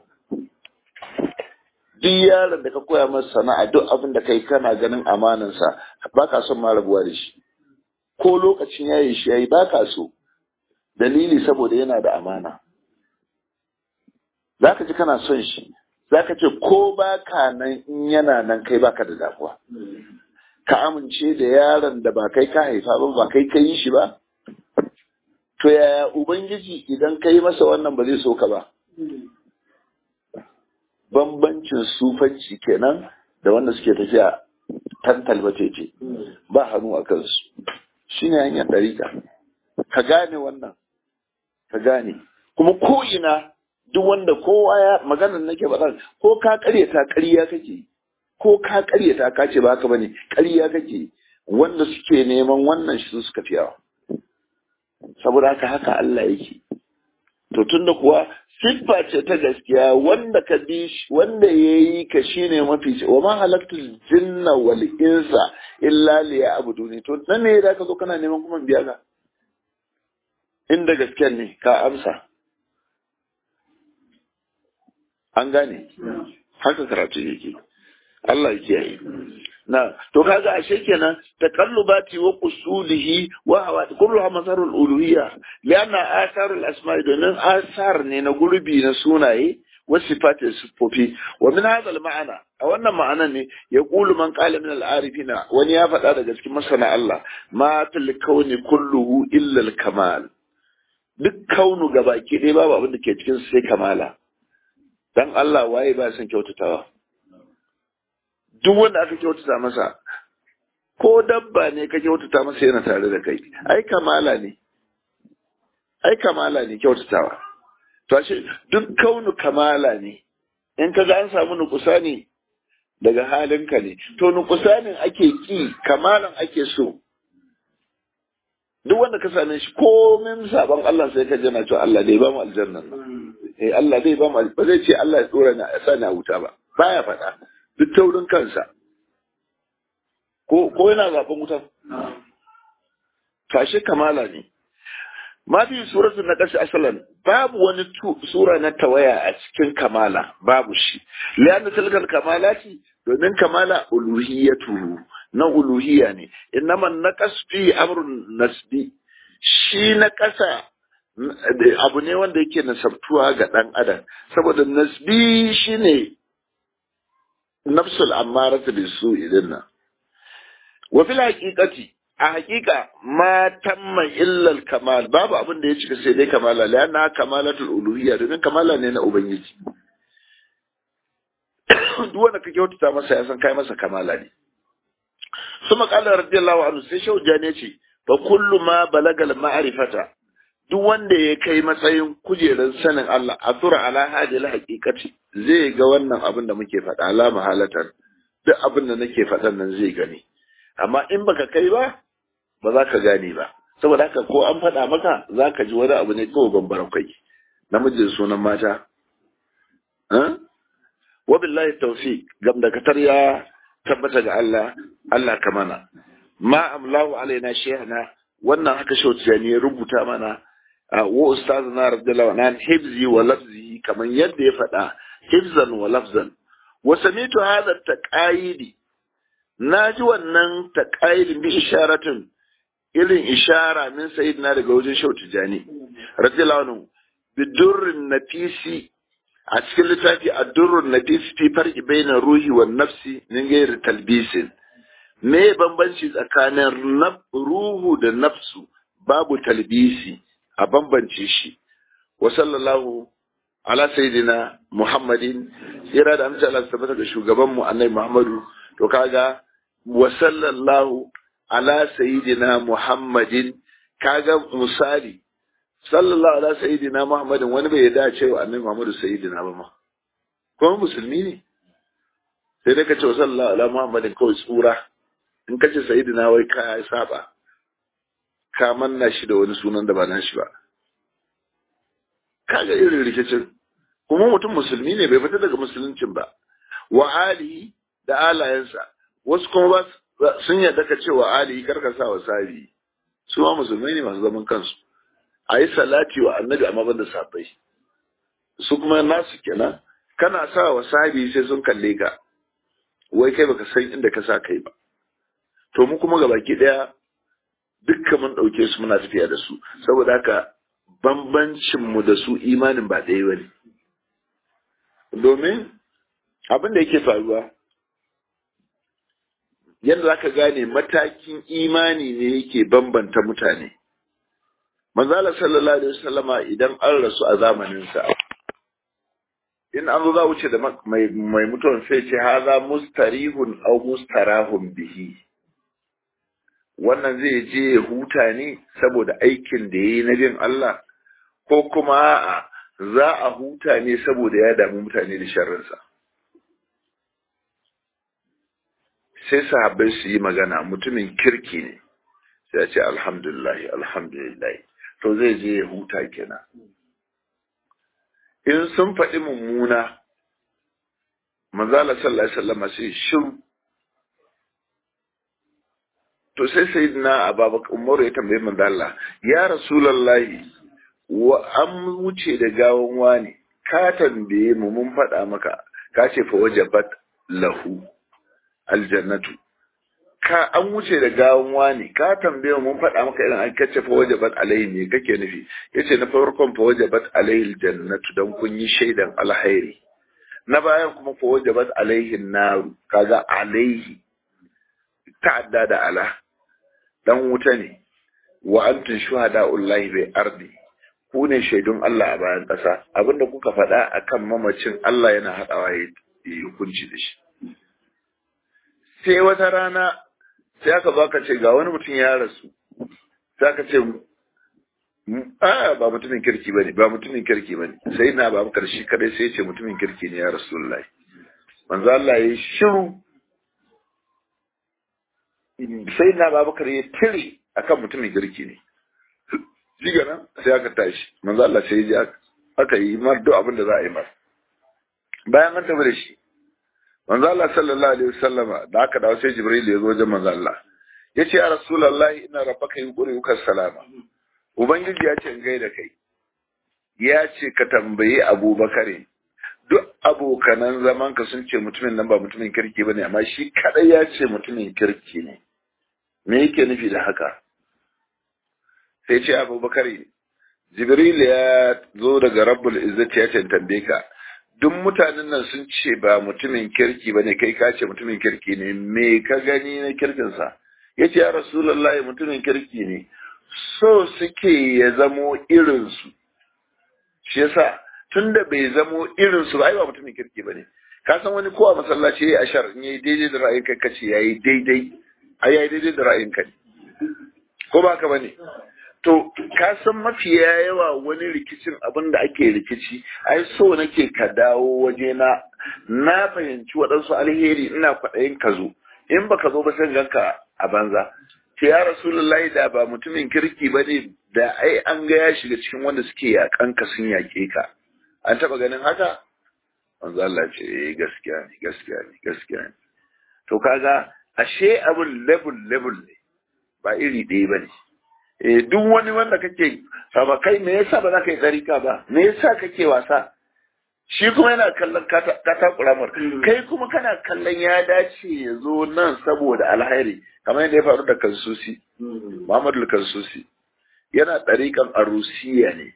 duk yaron da ka koya masa sana'a duk abin da kai kana ganin amanansa ba ka son ma rabuwa da shi ko lokacin yayi shi yayi ba ka so dalili saboda yana da amana za ka ji kana son shi za ka ce ko ba ka nan in yana nan kai baka da damuwa ka amince da yaron da ba kai ka haifa ba ba kai ka yi shi ba to yaya ubangiji idan ka yi masa wannan ba zai so ka ba bambancin sufanci kenan da wanda suke tafiya tantal ce ba hannu a kansu shi ne hanyar ɗarika ka gane wannan ka gane kuma ko ina duk wanda kowa ya maganar nake faɗa ko ka karyata ƙarya kake ko ka karyata ka ce ba haka bane ƙarya kake wanda suke neman wannan shi suka fi yawa saboda haka haka Allah yake to tunda kuwa siffa ce ta gaskiya wanda ka bi wanda yayi ka shine mafi wa ma halaktul jinna wal insa illa liya'buduni to nan ne da ka zo kana neman kuma biya ka inda gaskiya ne ka amsa an gane haka karatu yake Allah ya kiyaye na to kaga ashe kenan taqallubati wa qusulihi wa hawa kullu masarul uluhiyya lianna asarul asma'i domin asar ne na gurbi na sunaye wa sifati sifofi wa min hadha al ma'ana a wannan ma'anan ne ya qulu man qala min al arifina wani ya faɗa daga cikin masana Allah ma fil kauni kulluhu illa al kamal duk kaunu gabaki ɗaya babu abin da ke cikin sai kamala dan Allah waye ba son kyautatawa duk wanda aka kyautata masa ko dabba ne ka kyautata masa yana tare da kai ai kamala ne ai kamala ne kyautatawa to ashe duk kaunu kamala ne in ka ga an samu nukusani daga halinka ne to nukusanin ake ki kamalan ake so duk wanda ka same shi komin sabon Allah sai ka jana cewa Allah dai ba mu aljanna eh Allah dai ba mu ba zai ce Allah ya tsora na sa na wuta ba baya faɗa duk taurin kansa ko ko yana zaben wutan tashi kamala ne ma fi suratul na ƙasa asalan babu wani sura na tawaya a cikin kamala babu shi lianna tilkal kamalati domin kamala uluhiyatu na uluhiya ne innama naqas fi amrun nasbi shi na ƙasa abu ne wanda yake nasabtuwa ga ɗan adam saboda nasbi shine nafsul ammaratu bisu idan nan wa fil haqiqati a haqiqa ma tamma illa al kamal babu abin da ya cika sai dai kamala la yana kamalatul uluhiyya domin kamala ne na ubangiji duk wanda ka kyautata masa ya san kai masa kamala ne kuma qala radiyallahu anhu sai shauja ne ce fa kullu ma balagal ma'rifata duk wanda ya kai matsayin kujerar sanin Allah a tura ala hadil haqiqati zai ga wannan abin da muke faɗa ala mahalatan duk abin da nake faɗan nan zai gani amma in baka kai ba ba za ka gane ba saboda haka ko an faɗa maka za ka ji wani abu ne kawai bambara kwai namijin sunan mata wa billahi tawfiq gam da katar ya tabbata ga Allah Allah ka mana ma amlahu alaina shehna wannan haka shauciya ne ya rubuta mana wa ustazuna radiyallahu anhu hibzi wa lafzi kaman yadda ya faɗa hibzan wa lafzan wa samitu hadha taqayidi naji wannan taqayidin bi isharatin irin ishara min sayyidina daga wajen shautu jani radiyallahu anhu bidurrin nafisi a cikin littafi addurrun nafisi fi farqi bainar ruhi wa nafsi min ghairi talbisin me bambanci tsakanin ruhu da nafsu babu talbisi a bambance shi wa sallallahu ala sayyidina muhammadin tsira da amince Allah tabbata da shugaban mu annabi muhammadu to kaga wa sallallahu ala sayyidina muhammadin kaga misali sallallahu ala sayyidina muhammadin wani bai yarda cewa annabi muhammadu sayyidina ba ma kuma musulmi ne sai dai ka ce wa sallallahu ala muhammadin kawai tsura in ka ce sayyidina wai ka saba ka manna shi da wani sunan da ba na shi ba kaga irin rikicin kuma mutum musulmi ne bai fita daga musuluncin ba wa alihi da alayensa wasu kuma ba sun yarda ka ce wa alihi karka sa wa sabi su ma musulmai ne masu zaman kansu a yi salati wa annabi amma ban da sabai su kuma nasu kenan kana sa wa sabi sai sun kalle ka wai kai baka san inda ka sa kai ba to mu kuma gabaki daya dukkan mun ɗauke su muna tafiya da su saboda haka bambancin mu da su imanin ba ɗaya bane domin abin da yake faruwa yadda zaka gane matakin imani ne yake bambanta mutane manzala sallallahu alaihi wasallama idan an rasu a zamaninsa in an zo za wuce da mai mutuwan sai ce haza mustarihun au mustarahun bihi wannan zai je ya huta ne saboda aikin da ya yi na bin Allah ko kuma a'a za a huta ne saboda ya damu mutane da sharrinsa sai sahabbai su yi magana mutumin kirki ne sai ya ce alhamdulillah alhamdulillah to zai je ya huta kenan in sun faɗi mummuna manzala sallallahu alaihi wasallam sai shiru to sai sai na ababakar umar ya tambayi manzo Allah ya rasulullahi wa an wuce da gawan wani ka tambaye mu mun faɗa maka ka ce fa wajabat lahu aljannatu ka an wuce da gawan wani ka tambaye mu mun faɗa maka irin an kace fa wajabat alaihi ne kake nufi yace na farkon fa wajabat alaihi aljannatu dan kun yi shaidan alkhairi na bayan kuma fa wajabat alaihi naru kaga alaihi ta'adda da ala dan wuta ne wa antum shuhada'ullahi bai ardi ku ne shaidun Allah a bayan ƙasa abinda kuka faɗa akan mamacin Allah yana haɗawa ya yi hukunci da shi sai wata rana sai aka zo aka ce ga wani mutum ya rasu sai aka ce a ba mutumin kirki bane ba mutumin kirki bane sai na ba karshe kadai sai ya ce mutumin kirki ne ya rasulullahi manzo Allah ya shiru sai na babakar ya tire akan mutumin girki ne shi nan sai aka tashi manzo Allah sai ya aka yi mar duk abin da za a yi mar bayan an tafi da shi manzo Allah sallallahu alaihi wasallama da aka dawo sai Jibril ya zo wajen manzo Allah ya ce ya rasulullahi ina rabbaka yuqri uka salama ubangiji ya ce in gaida kai ya ce ka tambayi Abubakar duk abokanan zaman ka sun ce mutumin nan ba mutumin kirki bane amma shi kadai ya ce mutumin kirki ne me yake nufi da haka sai ce abubakar jibril ya zo daga rabbul izzati ya tambaye ka duk mutanen nan sun ce ba mutumin kirki bane kai ka ce mutumin kirki ne me ka gani na kirkinsa ya ce ya rasulullahi mutumin kirki ne so suke ya zamo irinsu shi yasa tunda bai zamo irinsu ba ai ba mutumin kirki bane ka san wani ko a masallaci yayi ashar in yayi daidai da ra'ayin kai kace yayi daidai ai yayi daidai da ra'ayin kai ko ba ka bane to ka san mafiya yawa wani rikicin abin da ake rikici ai so nake ka dawo waje na na fahimci waɗansu alheri ina kwaɗayin ka zo in baka zo ba sai ganka a banza ce ya rasulullahi da ba mutumin kirki ba ne da ai an ga ya shiga cikin wanda suke yakan ka sun yaƙe ka an taɓa ganin haka manzo Allah ce eh gaskiya ne gaskiya ne gaskiya ne to kaga ashe abun level level ne ba iri ɗaya ba ne eh duk wani wanda kake saba kai me yasa ba za ka yi tsarika ba me yasa kake wasa shi kuma yana kallon ka takura mar kai kuma kana kallon ya dace ya zo nan saboda alhairi kamar yadda ya faru da kansusi Muhammadu kansusi yana ɗarikan arusiya ne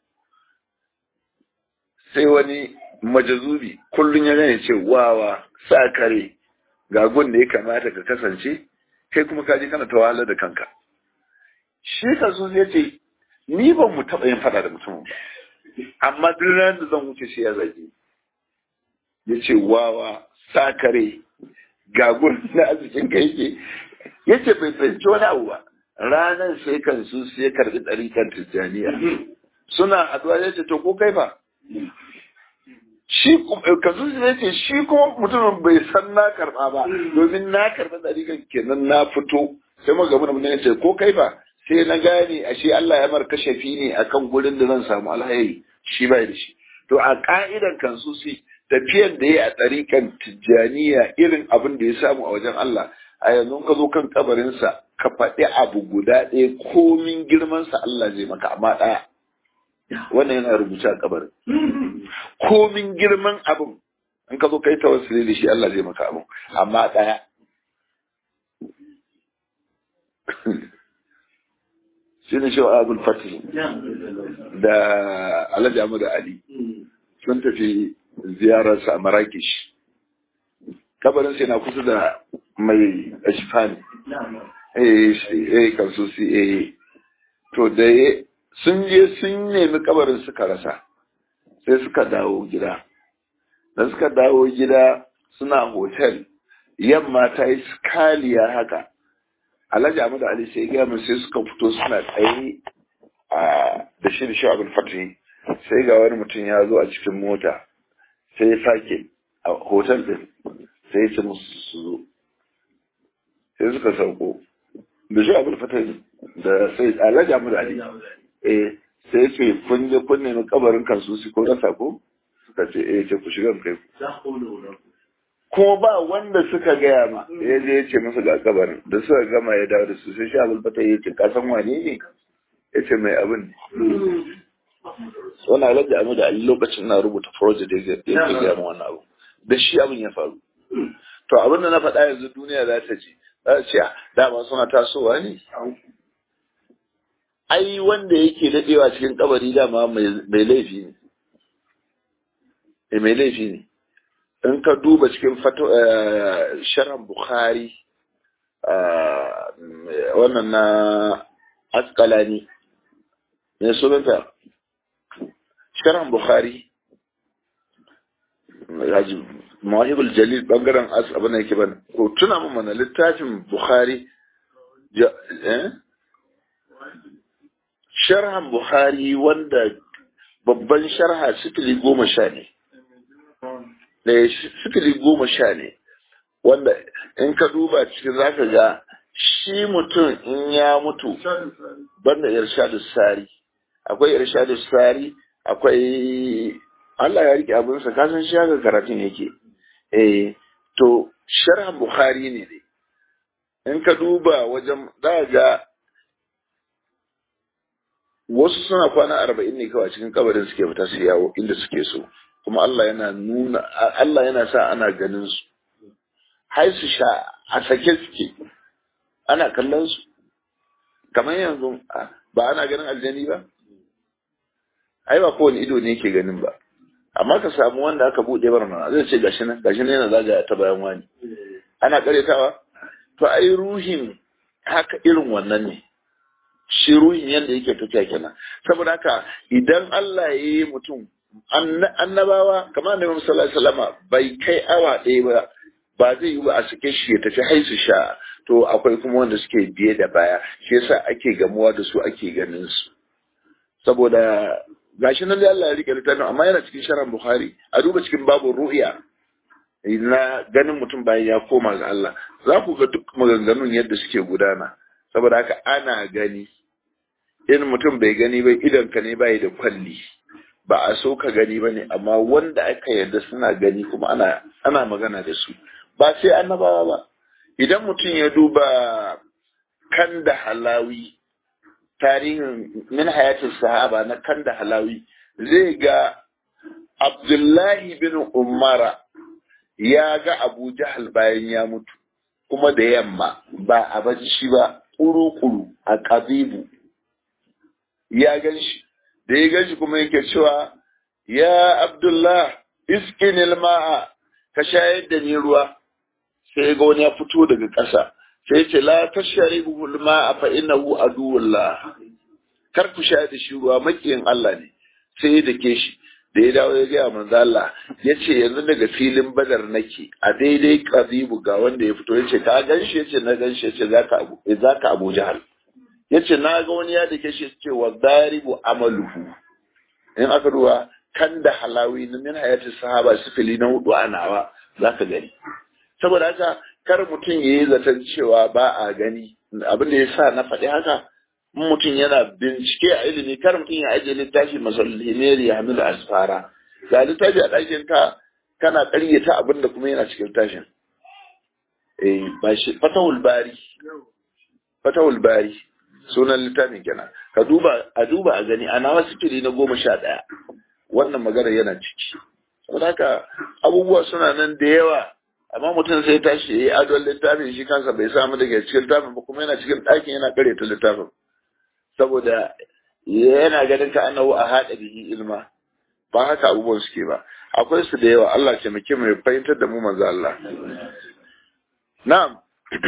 sai wani majazubi kullum ya gane ce wawa sa kare ga gun da ya kamata ka kasance kai kuma ka je kana tawala da kanka shi kansusi ya ce ni ban mu taɓa yin fada da mutumin ba amma duk ranar da zan wuce shi ya zage ya ce wawa sakare gagun na arzikin ka yake ya ce bai fahimci wani abu ba ranar sai kan su sai karbi ɗarikan tijjaniya suna haɗuwa ya ce to ko kai ba shi kansu ya ce shi kuma mutumin bai san na karɓa ba domin na karɓi ɗarikan kenan na fito sai magabu da mutum ya ce ko kai ba sai na gane ashe Allah ya marka shafi ne akan gurin da zan samu alhairi shi bai da shi to a ka'idan kansu sai tafiyan da ya a tsarikan tijjaniya irin abin da ya samu a wajen Allah a yanzu ka zo kan kabarinsa ka faɗi abu guda ɗaya komin girmansa Allah zai maka amma ɗaya wannan yana rubuce a kabarin komin girman abin in ka zo kai tawassuli da shi Allah zai maka abin amma ɗaya shi ne shawa abul fatih da alhaji amadu ali sun tafi ziyararsa a marakish kabarin sai na kusa da mai ashifani eh kansusi eh to da sun je sun nemi kabarin suka rasa sai suka dawo gida da suka dawo gida suna hotel yamma ta yi skaliya haka alhaji amadu ali sai gaya mun sai suka fito suna tsaye a da shi da shi abin fatih sai ga wani mutum ya zo a cikin mota sai ya sake a hotel din sai ya ce musu su zo sai suka sauko da shi abin fatih da sai alhaji amadu ali eh sai ya ce kun je kun nemi kabarin kansu su ko rasa ko suka ce eh ce ku shiga kai kuma ba wanda suka gaya ma ya je ya ce musu ga kabarin da suka gama ya dawo da su sai sha bulbata ya ce ka san wane ne ya ce mai abin ne wani alhaji amu da ali lokacin na rubuta project da ya ke gaya wannan abu da shi abin ya faru to abin da na faɗa yanzu duniya za ta ji za ta ce dama suna tasowa ne ai wanda yake daɗewa cikin kabari dama mai laifi ne mai laifi ne in ka duba cikin sharan bukhari wannan na askalani ne sunanta sharan bukhari mawahibul jalil bangaren as abin da yake ban ko tuna mun mana littafin bukhari sharhan bukhari wanda babban sharha sifili goma sha ne da sifili goma sha ne wanda in ka duba cikin zaka ga shi mutum in ya mutu banda irshadu sari akwai irshadu sari akwai Allah ya rike abinsa kasan shi haka karatun yake eh to sharhan bukhari ne ne in ka duba wajen za ga wasu suna kwana arba'in ne kawai cikin kabarin suke fita su yawo inda suke so kuma Allah yana nuna Allah yana sa ana ganin su har su sha a sake suke ana kallon su kamar yanzu ba ana ganin aljani ba ai ba kowane ido ne yake ganin ba amma ka samu wanda aka buɗe bar mana zai ce gashi nan gashi nan yana zagaya ta bayan wani ana karetawa to ai ruhin haka irin wannan ne shi ruhin yadda yake tafiya kenan saboda haka idan Allah ya yi mutum annabawa kamar annabi sallallahu alaihi wasallama bai kai awa ɗaya ba ba zai yi ba a sake shi ya tafi haisu sha to akwai kuma wanda suke biye da baya shi yasa ake gamuwa da su ake ganin su saboda gashi nan da Allah ya rike littafin amma yana cikin sharan Bukhari a duba cikin babu ru'ya na ganin mutum bayan ya koma ga Allah za ku ga duk maganganun yadda suke gudana saboda haka ana gani in mutum bai gani ba idan ka ne bai da kwalli ba a so ka gani ba ne amma wanda aka yarda suna gani kuma ana ana magana da su ba sai annabawa ba idan mutum ya duba kan da halawi tarihin min hayatin sahaba na kan da halawi zai ga abdullahi bin umara ya ga abu jahal bayan ya mutu kuma da yamma ba a bacci ba kuru-kuru a kabibu ya gan shi da ya gan shi kuma yake cewa ya abdullah iskin ma'a ka shayar da ni ruwa sai ga wani ya fito daga ƙasa sai ce la tashari ma'a fa innahu aduwullah kar ku shayar da shi ruwa makiyin Allah ne sai da ke shi da ya dawo ya gaya manzo Allah ya ce yanzu daga filin badar nake a daidai kazibu ga wanda ya fito ya ce ka gan shi ya ce na gan shi ya ce za ka abu jahal ya ce na ga wani ya da ke shi ce wa zaribu amaluhu in aka duba kan da halawi na min hayati sahaba sifili na hudu a nawa za ka gani saboda haka kar mutum ya yi zaton cewa ba a gani abin da ya sa na faɗi haka mutum yana bincike a ilimi kar mutum ya ajiye littafi masallimeri ya hamilu asfara ga littafi a ɗakin ka kana ƙaryata abin da kuma yana cikin tashin eh ba shi fatahul bari fatahul bari sunan littafin kenan ka duba a duba a gani a nawa sifiri na goma sha ɗaya wannan magana yana ciki saboda haka abubuwa suna nan da yawa amma mutum sai tashi ya yi adon littafin shi kansa bai samu daga cikin littafin ba kuma yana cikin ɗakin yana ƙaryata littafin saboda yana ganin ka annahu a haɗa bihi ilma ba haka abubuwan suke ba akwai su da yawa Allah ce muke mai fahimtar da mu manzo Allah na'am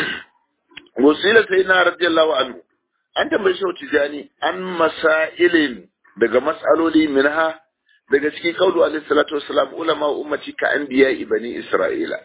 wasila sai na radiyallahu anhu an tambayi shi tijani an masailin daga mas'aloli minha daga cikin kaulu alaihi salatu wassalam ulama ummati ka anbiya ibani isra'ila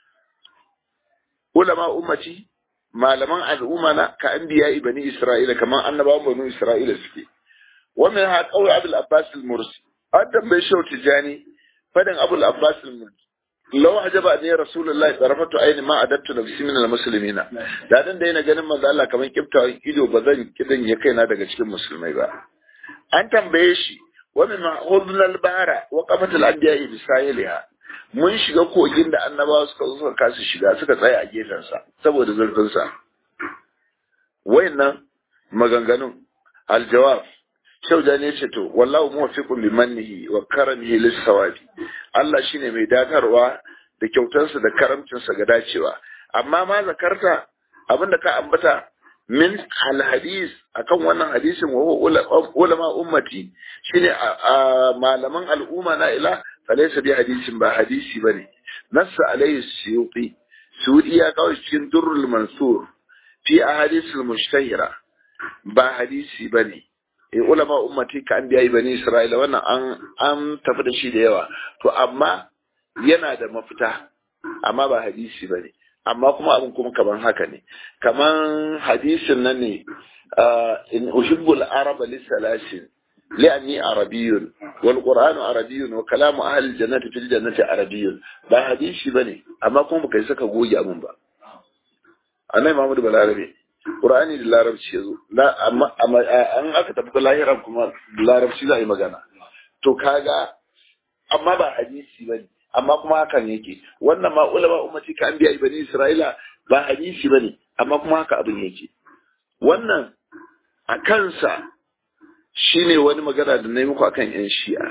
ulama ummati malaman al'umma na ka anbiya ibani isra'ila kaman annabawan banu isra'ila suke wannan ha kawai abul abbas al-mursi an tambaye shi tijani fadin abul abbas al-mursi law ajaba ne rasulullahi tarafatu ayni ma adattu nafsi min al-muslimina da dan da yana ganin manzo Allah kaman kiftawan ido ba zan kidan ya kaina daga cikin musulmai ba an tambaye shi wa min hudnal bara wa qafatul anbiya bi sahiliha mun shiga kogin da annabawa suka zo suka kasu shiga suka tsaya a gefen sa saboda zurfin sa wayannan maganganun aljawab shauja ne ce to wallahu muwaffiqun bi mannihi wa karamihi lis sawabi Allah shine mai datarwa da kyautarsa da karamcinsa ga dacewa amma ma zakarta abinda ka ambata min alhadis akan wannan hadisin wa ulama ummati shine malaman al'umma na ila falaysa bi hadisin ba hadisi bane nassa alayhi suyuti suyuti ya kawo cikin durrul mansur fi ahadisul mushtahira ba hadisi bane e ulama ummati ka an biyayi bani isra'ila wannan an an tafi da shi da yawa to amma yana da mafita amma ba hadisi bane amma kuma abin kuma kaman haka ne kaman hadisin nan ne in uhibbul araba lisalasin li'anni arabiyyun wal qur'anu arabiyyun wa kalamu ahli jannati fil jannati arabiyyun ba hadisi bane amma kuma baka saka goge abin ba annabi Muhammad balarabe qur'ani da larabci yazo amma amma an aka tafi lahiran kuma larabci za a yi magana to kaga amma ba hadisi bane amma kuma hakan yake wannan ma ulama ummati ka an biya bani isra'ila ba hadisi bane amma kuma haka abin yake wannan a kansa shine wani magana da nayi muku akan yan shi'a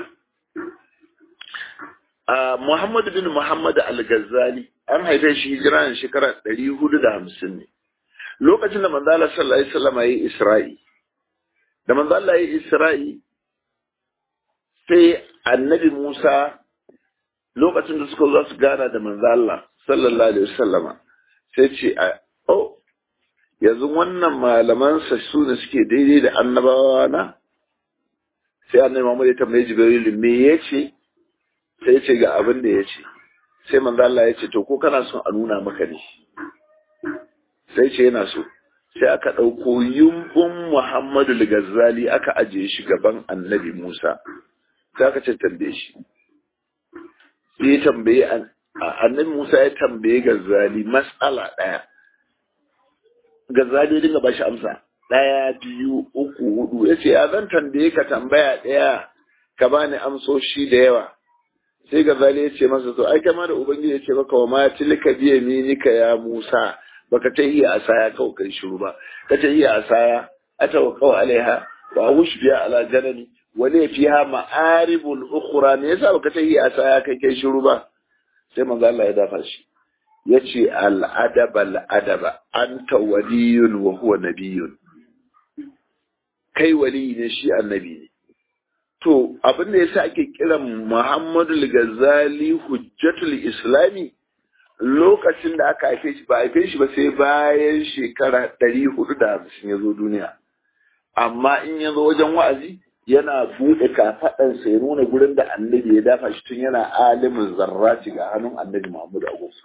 a Muhammad bin Muhammad al-Ghazali an haife shi hijira ne shekara 450 ne lokacin da manzo Allah sallallahu alaihi wasallam yayi Isra'i da manzo Allah yayi Isra'i sai annabi Musa lokacin da suka zo su gana da manzo Allah sallallahu alaihi wasallama sai ce oh yanzu wannan malaman sa su ne suke daidai da annabawa na sai annabi Muhammad ya tambaye Jibril me yace sai ce ga abin da yace sai manzo Allah ya ce to ko kana son a nuna maka ne sai ce yana so sai aka ɗauko yumbun Muhammadu Ghazali aka ajiye shi gaban annabi Musa sai aka ce tambaye shi sai ya tambaye annabi Musa ya tambaye Ghazali mas'ala ɗaya Ghazali dinga ba shi amsa ɗaya biyu uku hudu ya ce ya zan tambaye ka tambaya ɗaya ka bani amsoshi da yawa sai Ghazali ya ce masa to ai kama da ubangiji ya ce maka wa ma tilka biya minika ya Musa baka ta iya asaya kawai kai shiru ba ka ta iya asaya atawakkau alaiha wa wush biya ala janani wale fiha ma'aribul ukhra me yasa baka ta iya asaya kai kai shiru ba sai manzo Allah ya dafa shi yace al adaba al adaba anta waliyun wa huwa nabiyyun kai wali ne shi annabi ne to abin da yasa ake kiran Muhammadu Ghazali hujjatul islami lokacin da aka haife shi ba haife shi ba sai bayan shekara ɗari hudu da hamsin ya zo duniya amma in ya zo wajen wa'azi yana buɗe kafaɗansa ya nuna gurin da annabi ya dafa shi tun yana alimin zarraci ga hannun annabi Muhammadu Agus.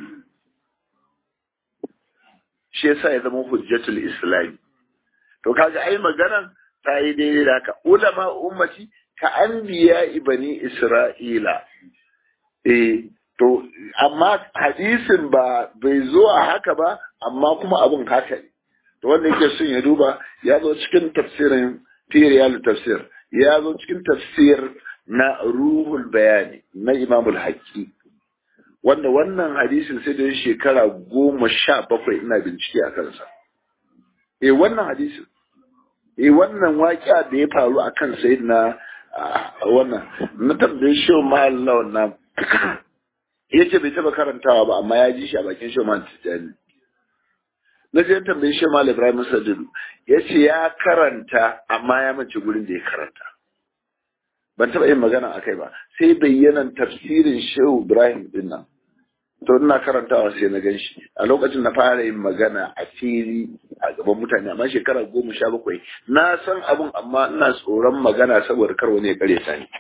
Shi yasa ya zama hujjatul Islami. To kaga ai maganan ta yi daidai da haka. Ulama ummati ka anbiya ibani Isra'ila. Eh, to amma hadisin ba bai zo a haka ba amma kuma abin haka ne. To wanda yake son ya duba ya zo cikin tafsirin Tiriyal tafsir ya zo cikin tafsir na ruhul bayani na imamul haƙi wanda wannan hadisin sai da shekara goma sha bakwai ina bincike a kansa eh wannan hadisin eh wannan waƙiya da ya faru a kan sai na wannan na tambaye shi ma Allah wannan ya ce bai taba karantawa ba amma ya ji shi a bakin shi ma tijani na je tambaye shi ma Ibrahim Sadidu ya ce ya karanta amma ya mace gurin da ya karanta ban taɓa yin magana a kai ba sai bayyanan tafsirin shehu ibrahim din nan to ina karantawa sai na gan shi a lokacin na fara yin magana a fili a gaban mutane amma shekara goma sha bakwai na san abun amma ina tsoron magana saboda kar wani ya kare ta ni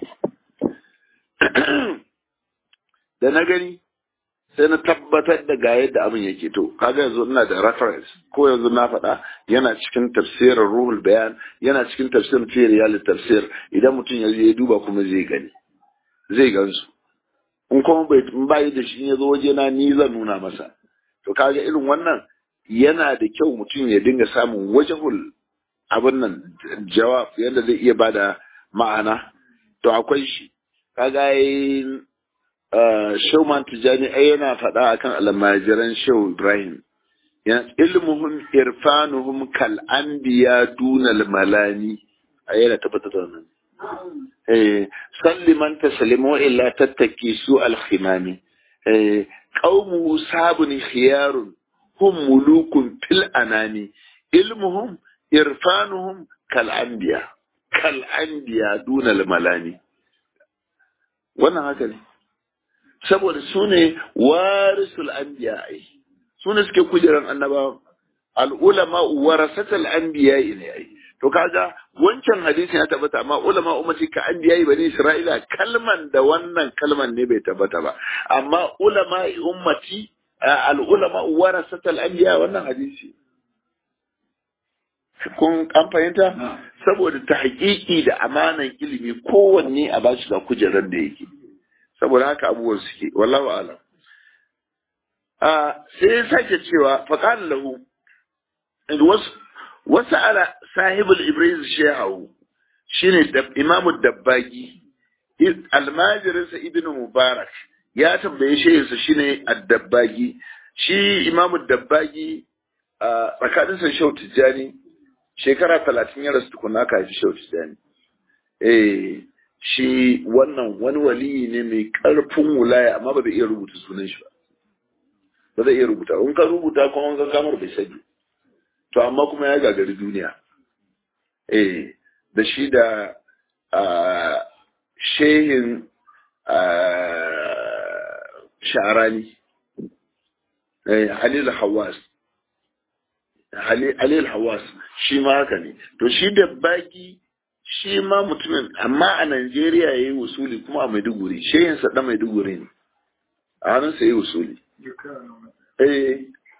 da na gani sai na tabbatar da ga yadda abin yake to kaga yanzu ina da reference ko yanzu na faɗa yana cikin tafsirin ruhul bayan yana cikin tafsirin fi riyal tafsir idan mutum ya ya duba kuma zai gani zai gansu in kuma bai bai da shi ya zo waje na ni zan nuna masa to kaga irin wannan yana da kyau mutum ya dinga samun wajahul abin nan jawab yadda zai iya bada ma'ana to akwai shi kaga yi shauman tijani ai yana faɗa akan almajiran shau ibrahim ilmuhum irfanuhum kal anbiya dunal malani ai yana tabbatar da wannan eh salli man taslimu illa tattaki su al khimami eh qaumuhu sabun khiyarun hum mulukun fil anani ilmuhum irfanuhum kal anbiya kal anbiya dunal malani wannan haka ne saboda su ne warisul anbiya ai su ne suke kujeran annabawa al'ulama warasatul anbiya ne ai to kaga wancan hadisi ya tabbata amma ulama ummati ka anbiya bani isra'ila kalman da wannan kalman ne bai tabbata ba amma ulama ummati al'ulama warasatul anbiya wannan hadisi kun an fahimta saboda ta hakiki da amanan ilimi kowanne a bashi da kujerar da yake saboda haka abubuwan suke wallahu alam a sai ya sake cewa faqala lahu wasu ala sahibul ibriz shehu shine imamu dabbagi almajirinsa ibnu mubarak ya tambaye shehunsa shine ad-dabbagi shi imamu dabbagi a tsakaninsa shehu tijjani shekara talatin ya rasu tukuna ka haifi shehu tijjani eh shi wannan wani waliyi ne mai ƙarfin wulaya amma ba zai iya rubuta sunan shi ba ba zai iya rubuta in ka rubuta kuma in ka kamar bai sani to amma kuma ya gagari duniya eh da shi da shehin sharani halil hawas halil hawas shi ma haka ne to shi da baki shi ma mutumin amma a Najeriya ya yi wasuli kuma a Maiduguri shehinsa ɗan Maiduguri ne a hannunsa ya yi wasuli eh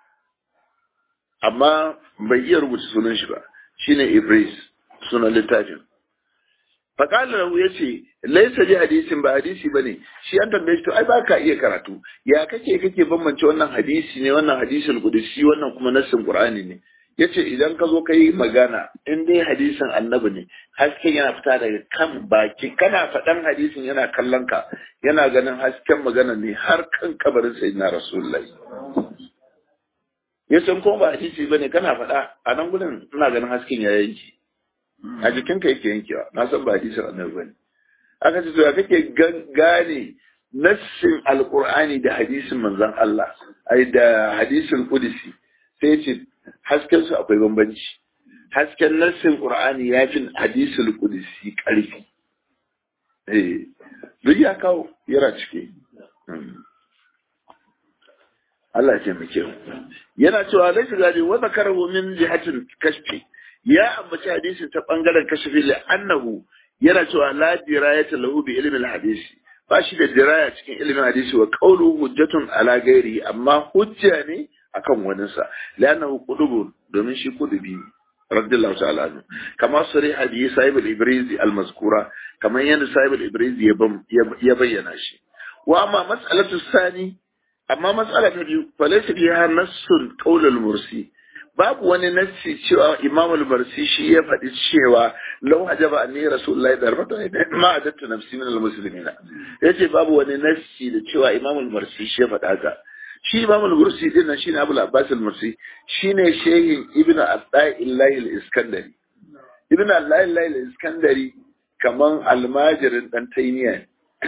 amma bai iya rubuta sunan shi ba shine Ibris sunan littafin faƙalar rahu ya ce laisa ji hadisin ba hadisi ba ne shi an tambaye shi to ai ba ka iya karatu ya kake kake bambance wannan hadisi ne wannan hadisin kudusi wannan kuma nassin qur'ani ne ya ce idan ka zo ka yi magana in dai hadisin annabi ne hasken yana fita daga kan baki kana faɗan hadisin yana kallon ka yana ganin hasken magana ne har kan kabarin sayyidina rasulullahi ya san kuma ba hadisi ba ne kana faɗa a nan gudun ina ganin hasken ya yanki a jikinka yake yankewa na san ba hadisin annabi ba ne aka ce to ya kake gane nassin alqur'ani da hadisin manzon Allah ai da hadisin qudsi sai ce hasken su akwai bambanci hasken nassin qur'ani ya fi hadisul qudsi karfi eh duk ya kawo yara cike Allah ya taimake mu yana cewa laysa gadi wa zakarahu min jihatin kashfi ya ambaci hadisin ta bangaren kashfi li annahu yana cewa la dirayata lahu bi ilmi al-hadisi ba shi da diraya cikin ilimin hadisi wa qawlu hujjatun ala ghairi amma hujja ne akan waninsa lanahu qudubun domin shi kudubi radiyallahu ta'ala anhu kama sari hadisi sahib al-ibrizi al-mazkura kamar yadda sahib al-ibrizi ya bayyana shi wa amma mas'alatu sani amma mas'ala ta biyu falaysa fiha nassun qawl al-mursi babu wani nassi cewa imam al-barsi shi ya faɗi cewa law hajaba anni rasulullahi darbata ma adattu nafsi min al-muslimina yace babu wani nassi da cewa imam al-barsi shi ya faɗa haka shi imam al-bursi din nan shine abul abbas al-mursi shine shehin ibnu at-ta'illahi al-iskandari ibnu at-ta'illahi al-iskandari kaman almajirin dan taymiya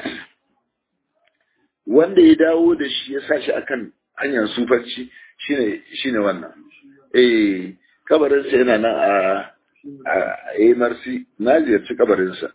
wanda ya dawo da shi ya sashi akan hanyar sufarci shine shine wannan eh kabarin sa yana nan a a marsi na ziyarci kabarin sa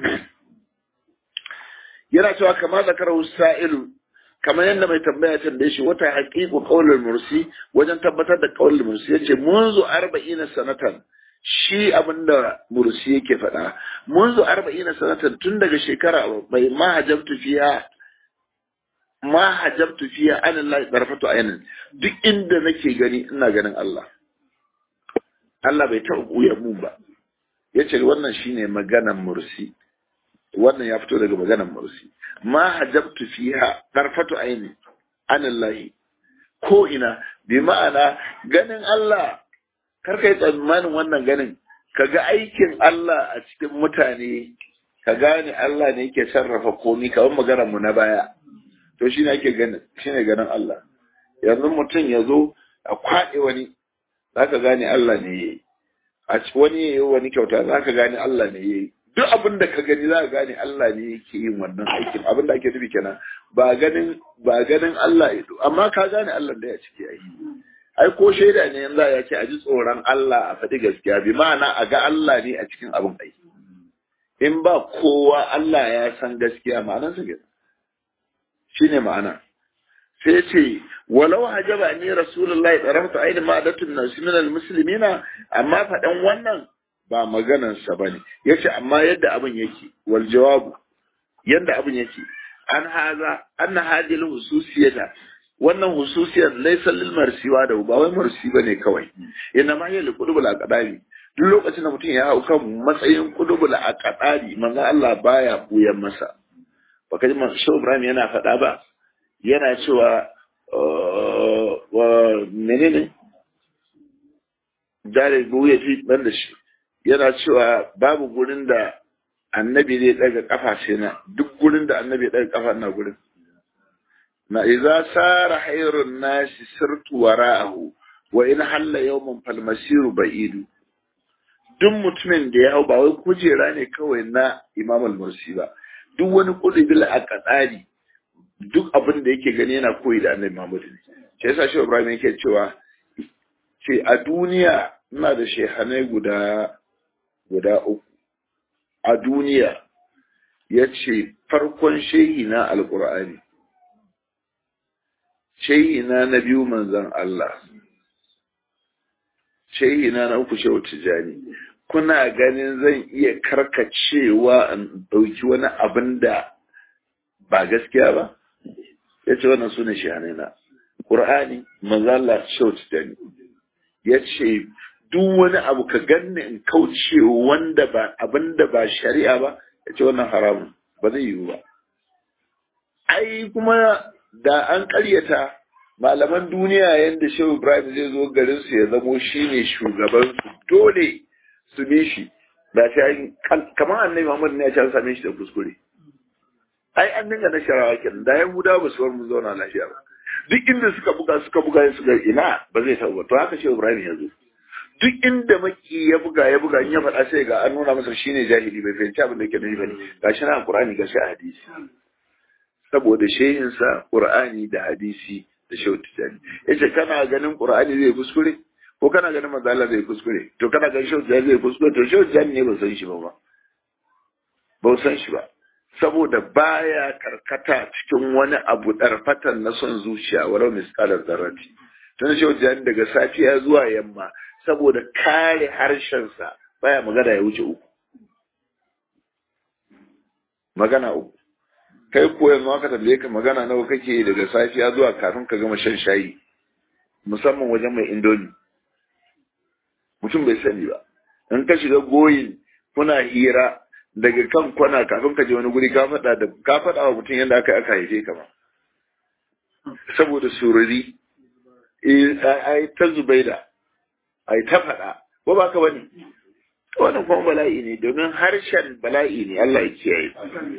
yana cewa kama zakarar sa'ilu kamar yadda mai tambaya tambaye shi wata haƙiƙu ƙaunar mursi wajen tabbatar da ƙaunar mursi yace munzu arba'ina sanatan shi abinda mursi yake faɗa munzu arba'ina sanatan tun daga shekara bai ma hajabtu fiya ma hajabtu fiya an Allah darfatu ainin duk inda nake gani ina ganin Allah Allah bai taɓa buya mun ba yace wannan shine maganan mursi wannan ya fito daga maganar mursi ma hajabtu fiha darfatu aini anillahi ko ina bi ma'ana ganin Allah kar kai tsammanin wannan ganin ka ga aikin Allah a cikin mutane ka gane Allah ne yake sarrafa komi kamar maganar mu na baya to shi ne ake ganin shi ne ganin Allah yanzu mutum ya zo a kwaɗe wani za ka gane Allah ne ya yi a ci wani ya yi wani kyauta za ka gane Allah ne ya yi duk abin da ka gani za ka gane Allah ne yake yin wannan aikin abin da ake nufi kenan ba ganin ba ganin Allah ido amma ka gane Allah da ya ciki ai ai ko shaida ne yanzu ya ce a ji tsoron Allah a faɗi gaskiya bi ma'ana a ga Allah ne a cikin abin aiki in ba kowa Allah ya san gaskiya ma'anar sa kenan shine ma'ana sai ce walau hajaba ni rasulullahi tsarafta aini ma'adatun nasu minal muslimina amma faɗan wannan ba maganansa ba ne ya ce amma yadda abin yake wal jawabu yadda abin yake an haza an na hadil hususiyata wannan hususiyar laisa lil marsiwa da ba wai marsi ba ne kawai ina ma yali kudubul aqdari duk lokacin da mutum ya hau kan matsayin kudubul aqdari manzo Allah baya buyan masa baka ji man Shehu Ibrahim yana faɗa ba yana cewa wa menene dare buya fi ban da shi yana cewa babu gurin da annabi zai daga kafa sai na duk gurin da annabi ya daga kafa na gurin na idza sara hayrun nasi sirtu wara'ahu wa in halla yawman fal masiru ba'idu duk mutumin da ya hau ba wai kujera ne kawai na imam al-mursi ba duk wani kudubil a kadari duk abin da yake gani yana koyi da annabi Muhammad ne shi yasa shi Ibrahim yake cewa ce a duniya ina da shehanai guda guda uku a duniya ya ce farkon shehi na alkur'ani shehi na na biyu manzan Allah shehi na na uku shehu tijani kuna ganin zan iya karkacewa in ɗauki wani abin da ba gaskiya ba ya ce wannan su ne shehanai na ƙur'ani manzan Allah shehu tijani ya ce duk wani abu ka ganni in kauce wanda ba abin da ba shari'a ba ya ce wannan haramun ba zai yiwu ba ai kuma da an karyata malaman duniya yadda shehu ibrahim zai zo garin su ya zamo shine shugaban su dole su bi shi da shi kamar annabi muhammad ne ya ce an same shi da kuskure ai an dinga na sharawa kenan da yahuda ba su bar mu zauna lafiya ba duk inda suka buga suka buga suka ina ba zai taɓa to haka shehu ibrahim ya zo duk inda maki ya buga ya buga in ya faɗa sai ga an nuna masa shine jahili bai fahimci abin da yake nufi bane gashi na qur'ani gashi a hadisi saboda shehin sa qur'ani da hadisi da shehu tijani yace kana ganin qur'ani zai kuskure ko kana ganin manzo Allah zai kuskure to kana ganin shehu tijani zai kuskure to shehu tijani ne ba san shi ba ba ba san shi ba saboda baya karkata cikin wani abu ɗarfatan na son zuciya walau misalar zarrati tun shi wajen daga safiya zuwa yamma saboda kare harshensa baya magana ya wuce uku magana uku kai ko yanzu aka tambaye ka magana nawa kake daga safiya zuwa kafin ka gama shan shayi musamman wajen mai indomi mutum bai sani ba in ka shiga goyin kuna hira daga kan kwana kafin ka je wani guri ka faɗa da ka faɗa wa mutum yadda aka aka haife ka ba saboda sururi ai ta zubaida ai ta faɗa ko ba ka bane wannan kuma bala'i ne domin harshen bala'i ne Allah ya kiyaye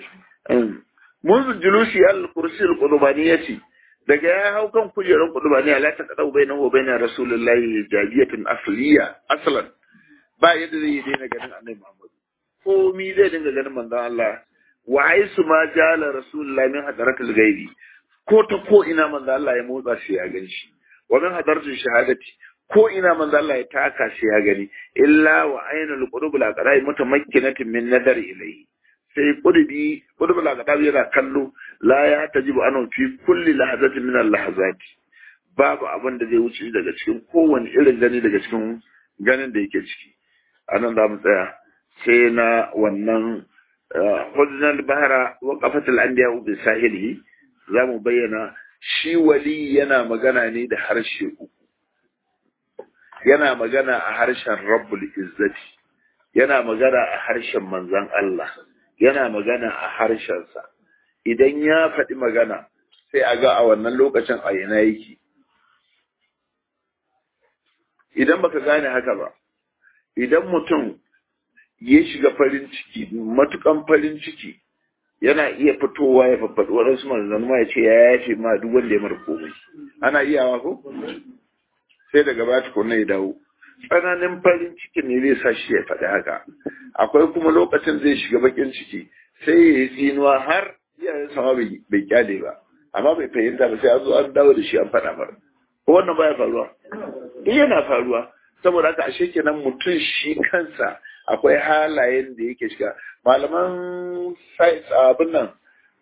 منذ جلوسي على الكرسي القضبانية daga ya hau kan kujerar kudubani ala ta kadau bai wa bai na rasulullahi jajiyatin asliya aslan ba yadda zai yi daina ganin annabi Muhammad komi zai dinga ganin manzon Allah wa aisu ma jala rasulullahi min hadaratul gaibi ko ta ko ina manzon Allah ya motsa shi ya gani shi wa min hadaratul shahadati ko ina manzon Allah ya taka shi ya gani illa wa ainul qulub la qarai mutamakkinatin min nadar ilayhi sai kudubi kudubul aqdab yana kallo la ya tajibu anan fi kulli lahazatin min al-lahazati babu abin da zai wuce daga cikin kowane irin gani daga cikin ganin da yake ciki anan za mu tsaya sai na wannan hudunar bahara wa qafatul anbiya bi sahilihi za mu bayyana shi wali yana magana ne da harshe uku yana magana a harshen rabbul izzati yana magana a harshen manzon Allah yana magana a harshensa idan ya faɗi magana sai a ga a wannan lokacin a ina yake idan baka gane haka ba idan mutum ya shiga farin ciki matukan farin ciki yana iya fitowa ya faffaɗi waɗansu manzanni ma ya ce ya yafe ma duk wanda ya mara komai ana iyawa ko sai daga baya tukunna ya dawo tsananin farin ciki ne zai sa shi ya faɗi haka akwai kuma lokacin zai shiga bakin ciki sai ya yi tsinuwa har iyayen sama bai kyale ba amma bai fahimta ba sai an zo an dawo da shi an faɗa mara ko wannan baya faruwa duk yana faruwa saboda haka ashe kenan mutum shi kansa akwai halayen da yake shiga malaman abin nan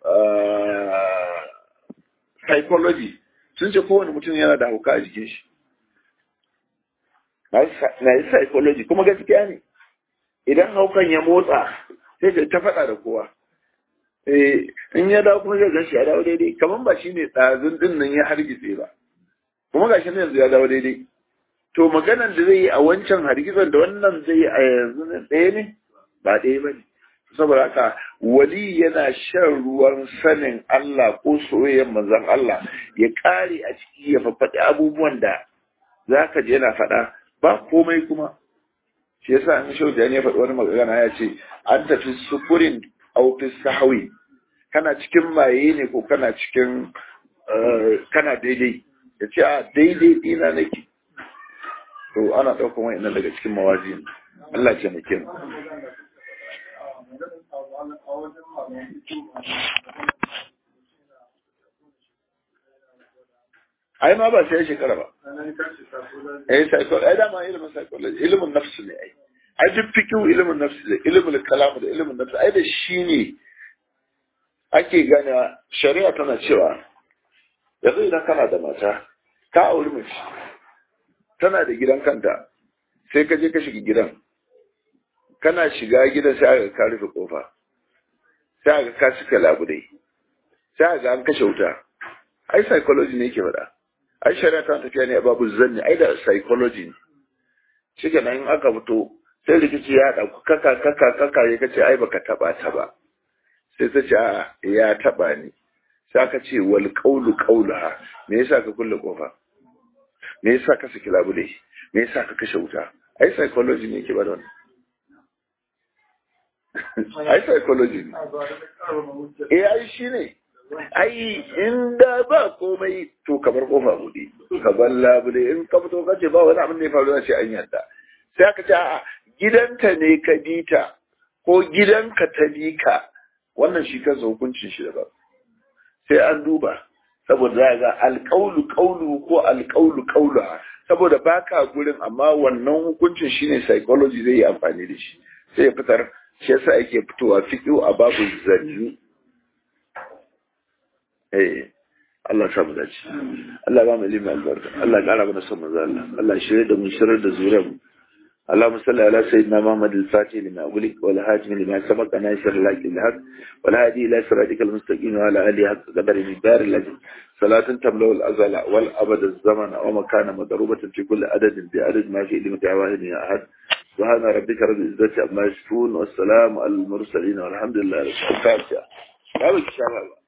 psychology sun ce kowane mutum yana da hauka a jikin shi na yi psychology kuma gaskiya ne idan haukan ya motsa sai ka ta faɗa da kowa in ya dawo kuma zai gashi ya dawo daidai kamar ba shi ne ɗazun ɗin nan ya hargitse ba kuma ga shi yanzu ya dawo daidai to maganan da zai yi a wancan hargitsan da wannan zai yi a yanzu ɗaya ne ba ɗaya ba ne saboda haka wali yana shan ruwan sanin Allah ko soyayyar manzon Allah ya ƙare a ciki ya faɗi abubuwan da za ka je yana faɗa ba komai kuma shi yasa an shau da ya faɗi wani magana ya ce an tafi sukurin aufis sahawi kana cikin maye ne ko kana cikin kana daidai ya ce a daidai ɗina nake to ana ɗaukan wa'annan daga cikin mawazi Allah ce mu mu ai ma ba sai shekara ba eh psychology ai dama ilimin psychology ilimin nafsu ne ai ai duk fikihu ilimin nafsu da ilimin kalam da ilimin nafsu ai da shi ne ake gane shari'a tana cewa yanzu idan kana da mata ka auri mace tana da gidan kanta sai ka je ka shiga gidan kana shiga gidan sai aka ka rufe kofa sai aka ka cika labudai sai aka an kashe wuta ai psychology ne yake faɗa ai shari'a ta tafiya ne a babu zanni ai da psychology ne shike nan in aka fito sai rikici ya ɗauku kaka kaka kaka ya kace ai baka taba ta ba sai ta ce a ya taba ni sai aka ce wal qawlu qawlaha me yasa ka kulle kofa me yasa ka saki labule me yasa ka kashe wuta ai psychology ne yake bada wannan ai psychology ne eh ai shine ai inda ba komai to kamar kofa buɗe ka bar labule in ka fito kace ba wani abin da ya faru sai an yarda sai aka ce a gidanta ne ka bita ko gidanka ta bi ka wannan shi kansa hukuncin shi daban sai an duba saboda za ga alƙaulu ƙaulu ko alƙaulu ƙaulu saboda baka gurin amma wannan hukuncin shine psychology zai yi amfani da shi sai ya fitar shi yasa ake fitowa fiƙo a babu zanni eh Allah ya samu dace Allah ba mu ilimi albarka Allah ya ƙara mana son manzo Allah Allah ya shirye da mu shirye da zuriyar mu اللهم صل على سيدنا محمد الفاتح لما أغلق والهاجم لما سبق ناصر الحق الحق والهادي إلى صراطك المستقيم وعلى آله حق قدر المقدار الذي صلاة تملأ الأزل والأبد الزمن ومكان مضروبة في كل عدد بعدد ما في علمك واحد يا أحد سبحان ربك رب العزة عما يصفون والسلام على المرسلين والحمد لله رب العالمين